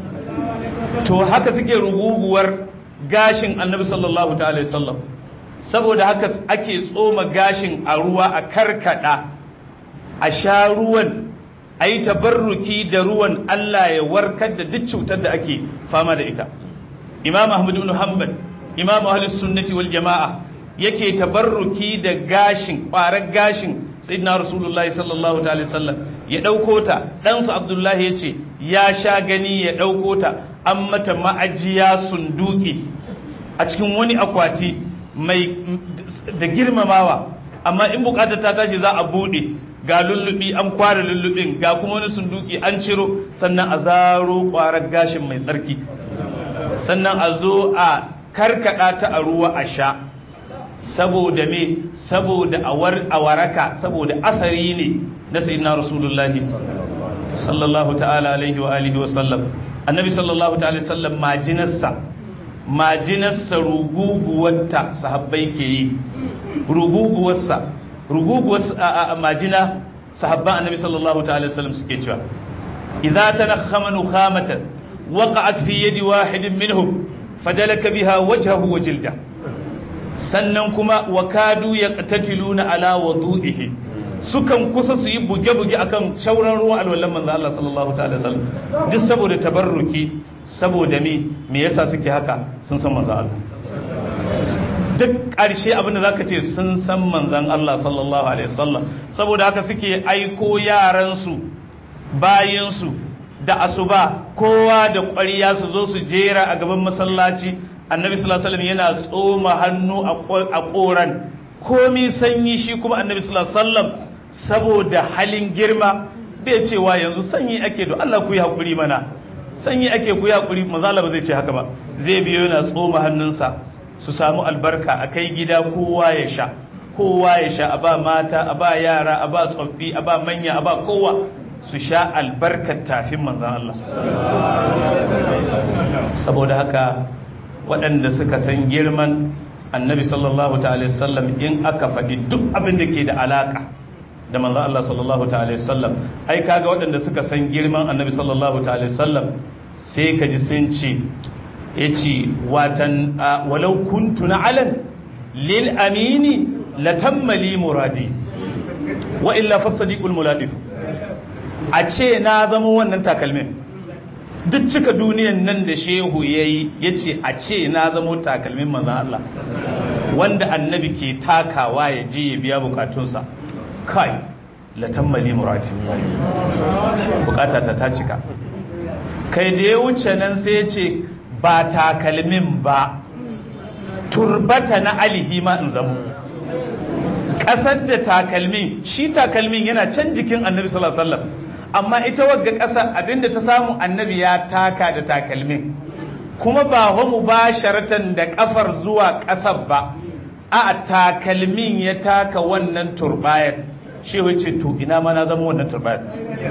to haka suke ruguguwar gashin annabi sallallahu ta'ala sallam saboda haka ake tsoma gashin a ruwa a karkada a sha ruwan a yi tabarruki da ruwan Allah ya warkar da duk cutar da ake fama da ita imam ahmad ibn hanbal imam ahlus sunnati wal jama'a yake tabarruki da gashin ƙwarar gashin sayyidina rasulullahi sallallahu ta'ala sallam ya ɗauko ta ɗansa abdullahi ya ce ya sha gani ya ɗauko ta an mata ma'ajiya sunduki a cikin wani akwati mai da girmamawa amma in bukatar ta tashi za a buɗe ga lullubi an kware lullubin ga kuma wani sunduki an ciro sannan a zaro ƙwarar gashin mai tsarki sannan a zo a karkada ta a ruwa a sha saboda me saboda a waraka saboda asari ne na sayyidina rasulullahi sallallahu ta'ala alaihi wa alihi wa sallam annabi sallallahu ta'ala sallam majinarsa majinarsa ruguguwarta sahabbai ke yi ruguguwarsa ruguguwarsa majina sahabban annabi sallallahu ta'ala sallam suke cewa idza tanakhama nukhamatan waqa'at fi yadi wahidin minhum fadalaka biha wajhahu wa jildahu sannan kuma wakadu ya qatiluna ala wudu'ihi sukan kusa su yi buge-buge akan shauran ruwan alwallan manzo Allah sallallahu ta'ala sallam duk saboda tabarruki saboda me me yasa suke haka sun san manzo Allah duk ƙarshe abinda zaka ce sun san manzon Allah sallallahu alaihi wasallam saboda haka suke aiko yaran su bayin su da asuba kowa da ƙwariya su zo su jera a gaban masallaci annabi sallallahu alaihi wasallam yana tsoma hannu a koran komi sanyi shi kuma annabi sallallahu alaihi wasallam saboda halin girma bai cewa yanzu sanyi ake do Allah ku yi hakuri mana sanyi ake ku yi hakuri manzo Allah ba zai ce haka ba zai biyo yana tsoma hannunsa su samu albarka a kai gida kowa ya sha kowa ya sha a ba mata a ba yara a ba tsoffi a ba manya a ba kowa su sha albarkar tafin manzan Allah saboda haka waɗanda suka san girman annabi sallallahu ta'ala sallam in aka faɗi duk abin da ke da alaƙa da manzo Allah sallallahu ta'ala sallam ai kaga waɗanda suka san girman annabi sallallahu ta'ala sallam sai ka ji sun ce yace watan walau kuntu na'alan lil amini latammali muradi wa illa fasadiqul muladif a ce na zama wannan takalmin duk cika duniyan nan da shehu ya yi ya ce a ce na zamo takalmin manzan Allah wanda annabi ke takawa ya ji ya biya bukatunsa kai latammali murati bukata ta ta cika kai da ya wuce nan sai ya ce ba takalmin ba turbata na alihi ma in zamo ƙasar da takalmin shi takalmin yana can jikin annabi sallallahu alaihi wasallam amma ita wagga ƙasa abinda ta samu annabi ya taka da takalmin kuma ba wa mubasharatan da kafar zuwa ƙasar ba a takalmin ya taka wannan turbayar shi wace to ina ma na zama wannan turbayar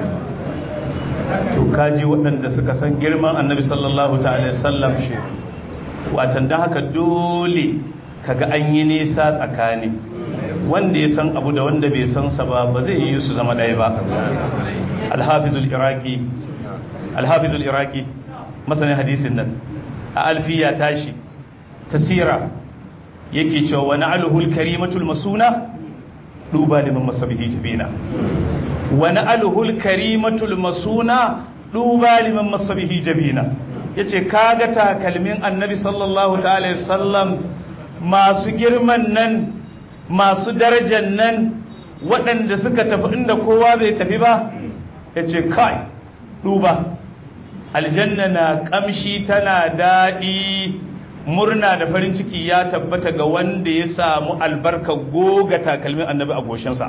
to kaji waɗanda suka san girman annabi sallallahu ta'ala sallam watan da haka dole kaga an yi nisa tsakani wanda ya san abu da wanda bai san sa ba ba zai yi su zama ɗaya ba alhafizul iraki alhafizul iraki masanin hadisin nan a alfiya tashi tasira yake cewa wani alhul karimatul masuna duba liman masabihi jabina wani alhul karimatul masuna duba liman masabihi jabina ya ce kaga takalmin annabi sallallahu ta'ala sallam masu girman nan masu darajan nan waɗanda suka tafi inda kowa bai tafi ba ya ce kai duba aljanna na ƙamshi tana daɗi murna da farin ciki ya tabbata ga wanda ya samu albarka goga takalmin annabi a goshinsa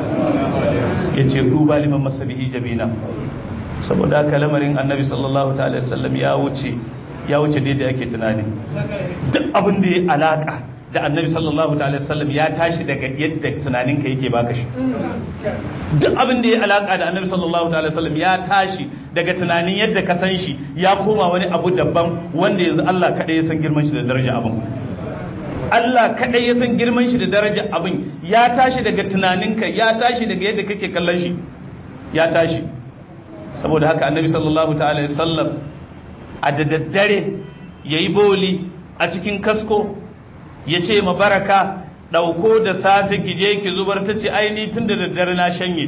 ya ce duba liman masabihi jabina saboda haka lamarin annabi sallallahu ta'ala sallam ya wuce ya wuce daidai ake tunani duk abin da ya alaka da annabi sallallahu ta'ala sallam ya tashi daga yadda tunaninka yake baka shi duk abin da ya alaka da annabi sallallahu ta'ala sallam ya tashi daga tunanin yadda ka san shi ya koma wani abu daban wanda yanzu Allah kadai ya san girman shi da daraja abin Allah kadai ya san girman shi da daraja abin ya tashi daga tunaninka ya tashi daga yadda kake kallon shi ya tashi saboda haka annabi sallallahu ta'ala sallam a da daddare yayi boli a cikin kasko ya ce ma baraka ɗauko da safe ki je ki zubar ta ce aini tun da daddare na shanye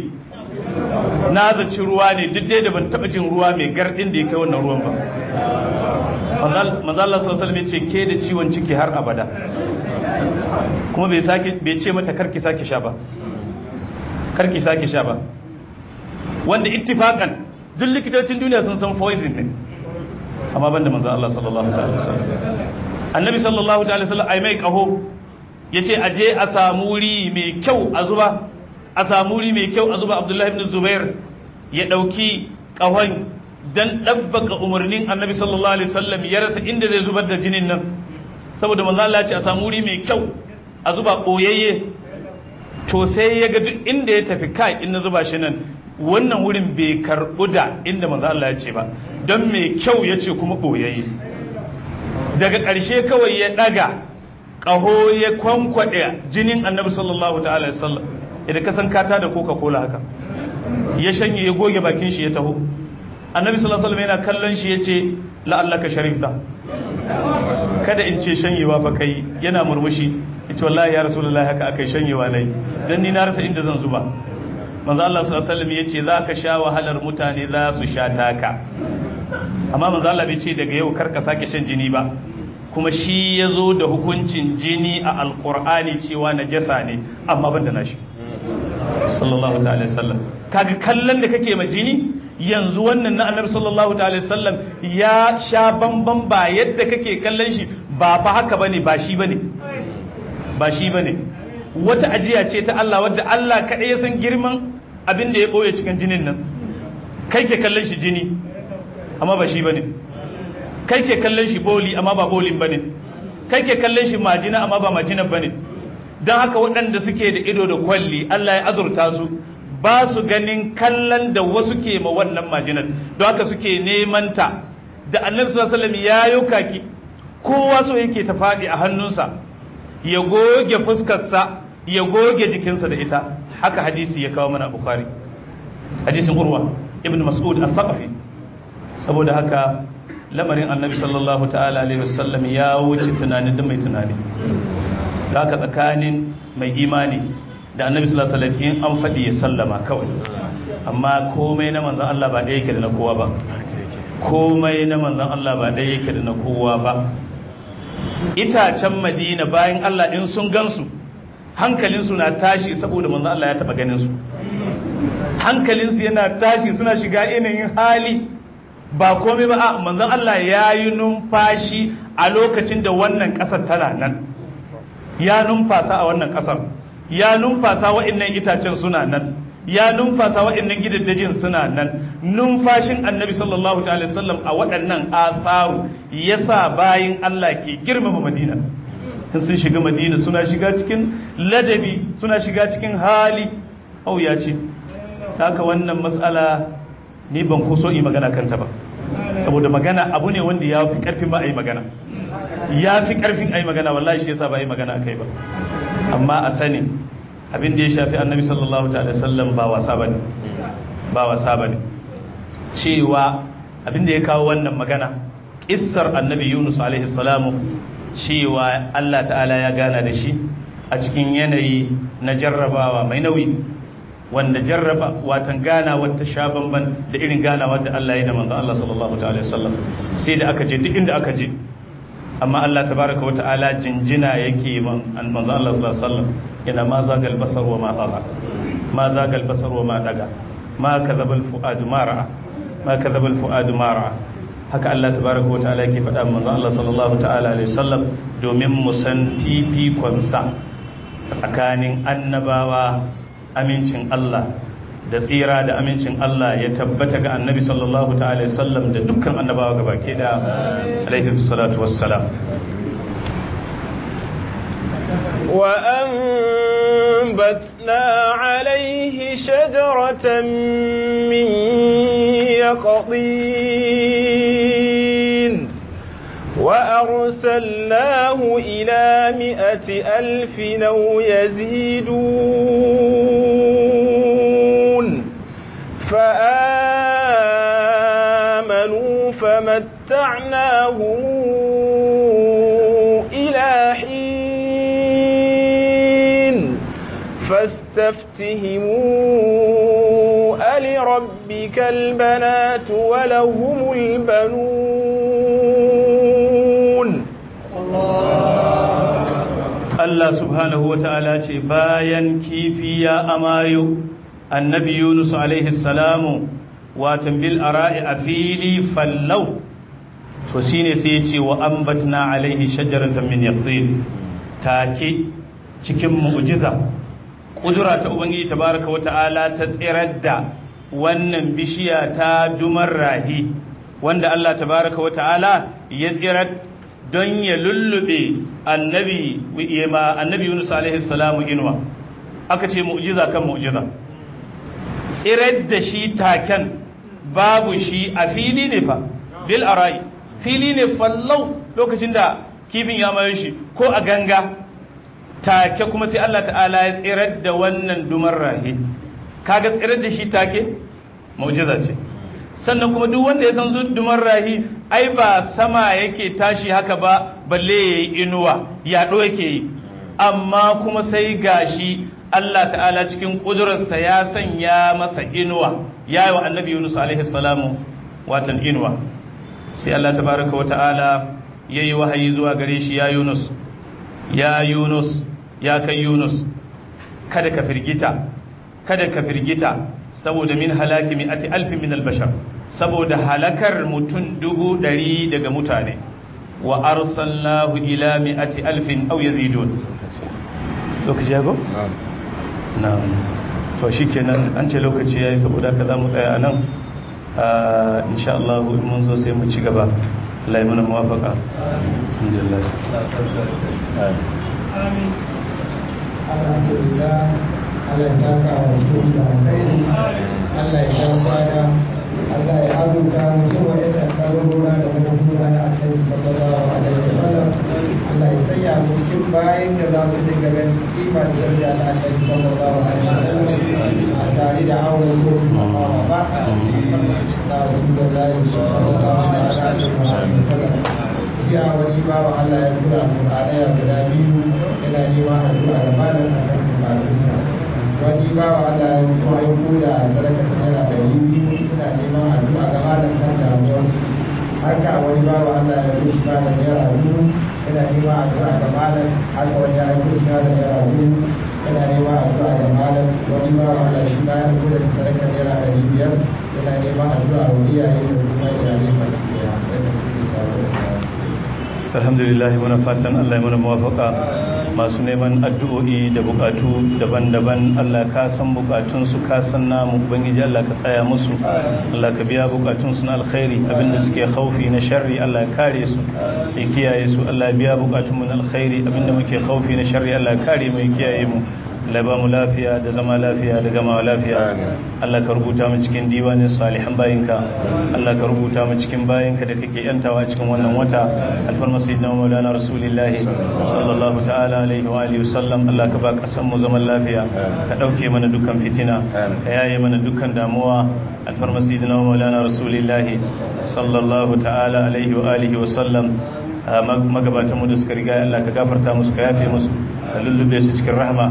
na zaci ruwa ne duk dai da ban taɓa jin ruwa mai gardin da ya kai wannan ruwan ba manzala sallallahu ya ce ke da ciwon ciki har abada kuma bai ce mata karki sake sha ba karki sake sha ba wanda ittifakan duk likitocin duniya sun san poison ne amma banda manzo Allah sallallahu ta'ala wasallam annabi sallallahu ta'ala wasallam ai mai kaho yace aje a samu wuri mai kyau a zuba a samu wuri mai kyau a zuba Abdullahi ibn Zubair ya dauki kahon dan dabbaka umarnin annabi sallallahu alaihi wasallam ya rasa inda zai zubar da jinin nan saboda manzo Allah ya ce a samu wuri mai kyau a zuba boyayye to sai ya ga duk inda ya tafi kai in na zuba shi nan wannan wurin bai karɓu da inda manzo Allah ya ce ba don mai kyau ya ce kuma ɓoyayye daga ƙarshe kawai ya ɗaga ƙaho ya kwankwaɗe jinin annabi sallallahu ta'ala ya sallam idan ka san kata da coca cola haka ya shanye ya goge bakin shi ya taho annabi sallallahu alaihi yana kallon shi ya ce la'allaka sharifta kada in ce shanyewa fa kai yana murmushi ya ce wallahi ya rasulullahi haka akai shanyewa nai dan ni na rasa inda zan zuba manzo Allah sallallahu alaihi wasallam yace zaka sha wahalar mutane za su sha taka amma manzo Allah bai ce daga yau karka sake shan jini ba kuma shi yazo da hukuncin jini a alqur'ani cewa najasa ne amma ban da nashi sallallahu ta'ala wasallam kaga kallon da kake ma jini yanzu wannan na annabi sallallahu ta'ala wasallam ya sha bamban ba yadda kake kallon shi ba fa haka bane ba shi bane ba shi bane wata ajiya ce ta Allah wadda Allah kaɗai ya san girman abin da ya ɓoye cikin jinin nan kai ke kallon shi jini amma ba shi ba ne kai ke kallon shi boli amma ba bolin ba ne kai ke kallon shi majina amma ba majina ba ne don haka waɗanda suke da ido da kwalli Allah ya azurta su ba su ganin kallon da wasu ke ma wannan majinar don haka suke neman ta da annabi sallallahu alaihi wasallam ya yi kaki kowa so yake ta faɗi a hannunsa ya goge fuskarsa ya goge jikinsa da ita haka hadisi ya kawo mana bukhari hadisin urwa ibn mas'ud al-thaqafi saboda haka lamarin annabi sallallahu ta'ala alaihi wasallam ya wuce tunanin da mai tunani da haka tsakanin mai imani da annabi sallallahu alaihi wasallam in an faɗi ya sallama kawai amma komai na manzon Allah ba ɗaya yake da na kowa ba komai na manzon Allah ba ɗaya yake da na kowa ba itacen madina bayan Allah in sun gansu hankalinsu na tashi saboda manzo Allah ya taba ganin su hankalinsu yana tashi suna shiga yanayin hali ba komai ba a manzon Allah ya yi numfashi a lokacin da wannan ƙasar tana nan ya numfasa a wannan ƙasar ya numfasa wa'annan itacen suna nan ya numfasa waɗannan gidaddajin suna nan numfashin annabi sallallahu ta'ala sallam a waɗannan atharu yasa bayin Allah ke girmama madina in sun shiga madina suna shiga cikin ladabi suna shiga cikin hali au ya ce haka wannan matsala ni ban kuso yi magana kanta ba saboda magana abu ne wanda ya fi karfin ma a yi magana ya fi karfin a yi magana wallahi shi yasa ba a yi magana a kai ba amma a sani abin da ya shafi annabi sallallahu ta'ala sallam ba wasa bane ba wasa bane cewa abin da ya kawo wannan magana kissar annabi yunus alaihi salamu cewa Allah ta'ala ya gana da shi a cikin yanayi na jarrabawa mai nauyi wanda jarraba watan ganawa ta sha bamban da irin ganawa da Allah ya da manzo Allah sallallahu ta'ala wasallam sai da aka je duk inda aka je amma Allah tabaraka wa ta'ala jinjina yake man manzo Allah sallallahu alaihi wasallam yana ma zagal basar wa ma taga ma zagal basar wa ma daga ma kadhaba al fuad ma ra'a ma kadhaba al fuad ma ra'a haka Allah tabaraka wa ta'ala yake faɗa manzo Allah sallallahu ta'ala alaihi wasallam domin mu san fifikon sa tsakanin annabawa amincin Allah da tsira da amincin Allah ya tabbata ga annabi sallallahu ta'ala sallam da dukkan annabawa gaba ke da alaihi salatu wassalam وأنبتنا عليه شجرة من يقطين وأرسلناه إلى مئة ألف أو يزيدون فآمنوا فمتعناهم إلى حين فاستفتهموا ألربك البنات ولهم البنون Allah subhanahu wa ta'ala ce bayan kifi ya amayo annabi Yunus alaihi salamu watan bil ara'i a fili fallau to shine sai ya ce wa ambatna alaihi shajaratan min yaqtin take cikin mu'jiza kudura ta ubangiji tabaraka wa ta'ala ta tsirar da wannan bishiya ta dumar rahi wanda Allah tabaraka wa ta'ala ya tsirar don ya lullube annabi ma annabi Yunus alaihi salamu inuwa aka ce mu'jiza kan mu'jiza tsirar da shi taken babu shi a fili ne fa bil arai fili ne fallau lokacin da kifin ya mayo shi ko a ganga take kuma sai Allah ta'ala ya tsirar da wannan dumar rahi kaga tsirar da shi take mu'jiza ce sannan kuma duk wanda ya san dumar rahi ai ba sama yake tashi haka ba balle yayi inuwa yaɗo yake yi amma kuma sai gashi Allah ta'ala cikin ƙudurarsa ya sanya masa inuwa ya yi wa annabi Yunus alaihi salamu watan inuwa sai Allah tabaraka wa ta'ala ya yi wahayi zuwa gare shi ya Yunus ya Yunus ya kai Yunus kada ka firgita kada ka firgita saboda min halaki mi'ati alfi min albashar saboda halakar mutum dubu ɗari daga mutane wa arsalnahu ila mi'ati alfin aw yazidun lokaci ya go na'am to shikenan an ce lokaci yayi saboda ka zamu tsaya anan insha Allah in mun zo sai mu ci gaba Allah ya mana muwafaqa alhamdulillah amin alhamdulillah Allah ya saka wa su da alkhairi Allah ya bada Allah ya azurta mutum wa yadda kabarura da kuma kura na alkhairi sallallahu alaihi wa sallam Allah ya sanya mu cikin bayan da za mu dinga ganin kima da daraja na alkhairi sallallahu alaihi wa sallam a tare da awon ko kuma ba a da Rasulullahi sallallahu alaihi wa sallam jiya wani bawa Allah ya tura Qur'anaya guda biyu yana neman addu'a da malam akan bukatunsa wani bawa Allah ya tura ya koda sadaka naira ɗari biyu suna neman addu'a ga malam kan damuwar haka wani bawa Allah ya tura shi da naira biyu yana neman addu'a ga malam haka wani ya tura shi da naira biyu yana neman addu'a ga malam wani bawa Allah shi ma ya tura sadaka naira ɗari biyar yana neman addu'a wa iyaye da kuma iyalai baki ɗaya yadda suke sabon alhamdulillah muna fatan Allah ya muna muwafaka masu neman addu'o'i da bukatu daban-daban Allah ka san bukatun su ka san namu ubangiji Allah ka tsaya musu Allah ka biya bukatun su na alkhairi abinda suke khaufi na sharri Allah ya kare su ya kiyaye su Allah ya biya bukatun mu na alkhairi abinda muke khaufi na sharri Allah ya kare mu ya kiyaye mu Allah ba mu lafiya da zama lafiya da gama lafiya Allah ka rubuta mu cikin diwanin salihan bayinka Allah ka rubuta mu cikin bayinka da kake yantawa cikin wannan wata alfarma sayyidina maulana rasulullahi sallallahu ta'ala alaihi wa alihi wasallam Allah ka ba kasan mu zaman lafiya ka dauke mana dukkan fitina ka yaye mana dukkan damuwa alfarma sayyidina maulana rasulullahi sallallahu ta'ala alaihi wa alihi wasallam magabatan mu da suka riga Allah ka gafarta musu ka yafe musu ka lullube su cikin rahma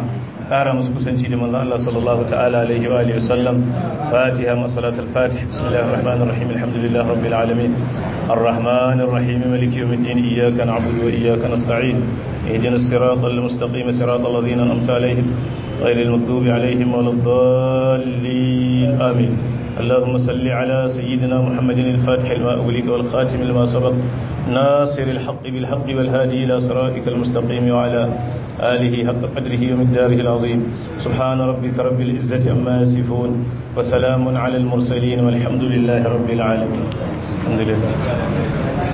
ƙara musu kusanci da manzon Allah sallallahu ta'ala alaihi wa alihi wasallam fatiha ma salatul fatih bismillahir rahmanir rahim alhamdulillahi rabbil alamin arrahmanir rahim maliki yawmiddin iyyaka na'budu wa iyyaka nasta'in ihdinas siratal mustaqim siratal ladzina an'amta alaihim ghayril maghdubi alaihim waladdallin amin اللهم صل على سيدنا محمد الفاتح لما أغلق والخاتم لما سبق ناصر الحق بالحق والهادي إلى صراطك المستقيم وعلى آله حق قدره ومقداره العظيم سبحان ربك رب العزة عما يصفون وسلام على المرسلين والحمد لله رب العالمين الحمد لله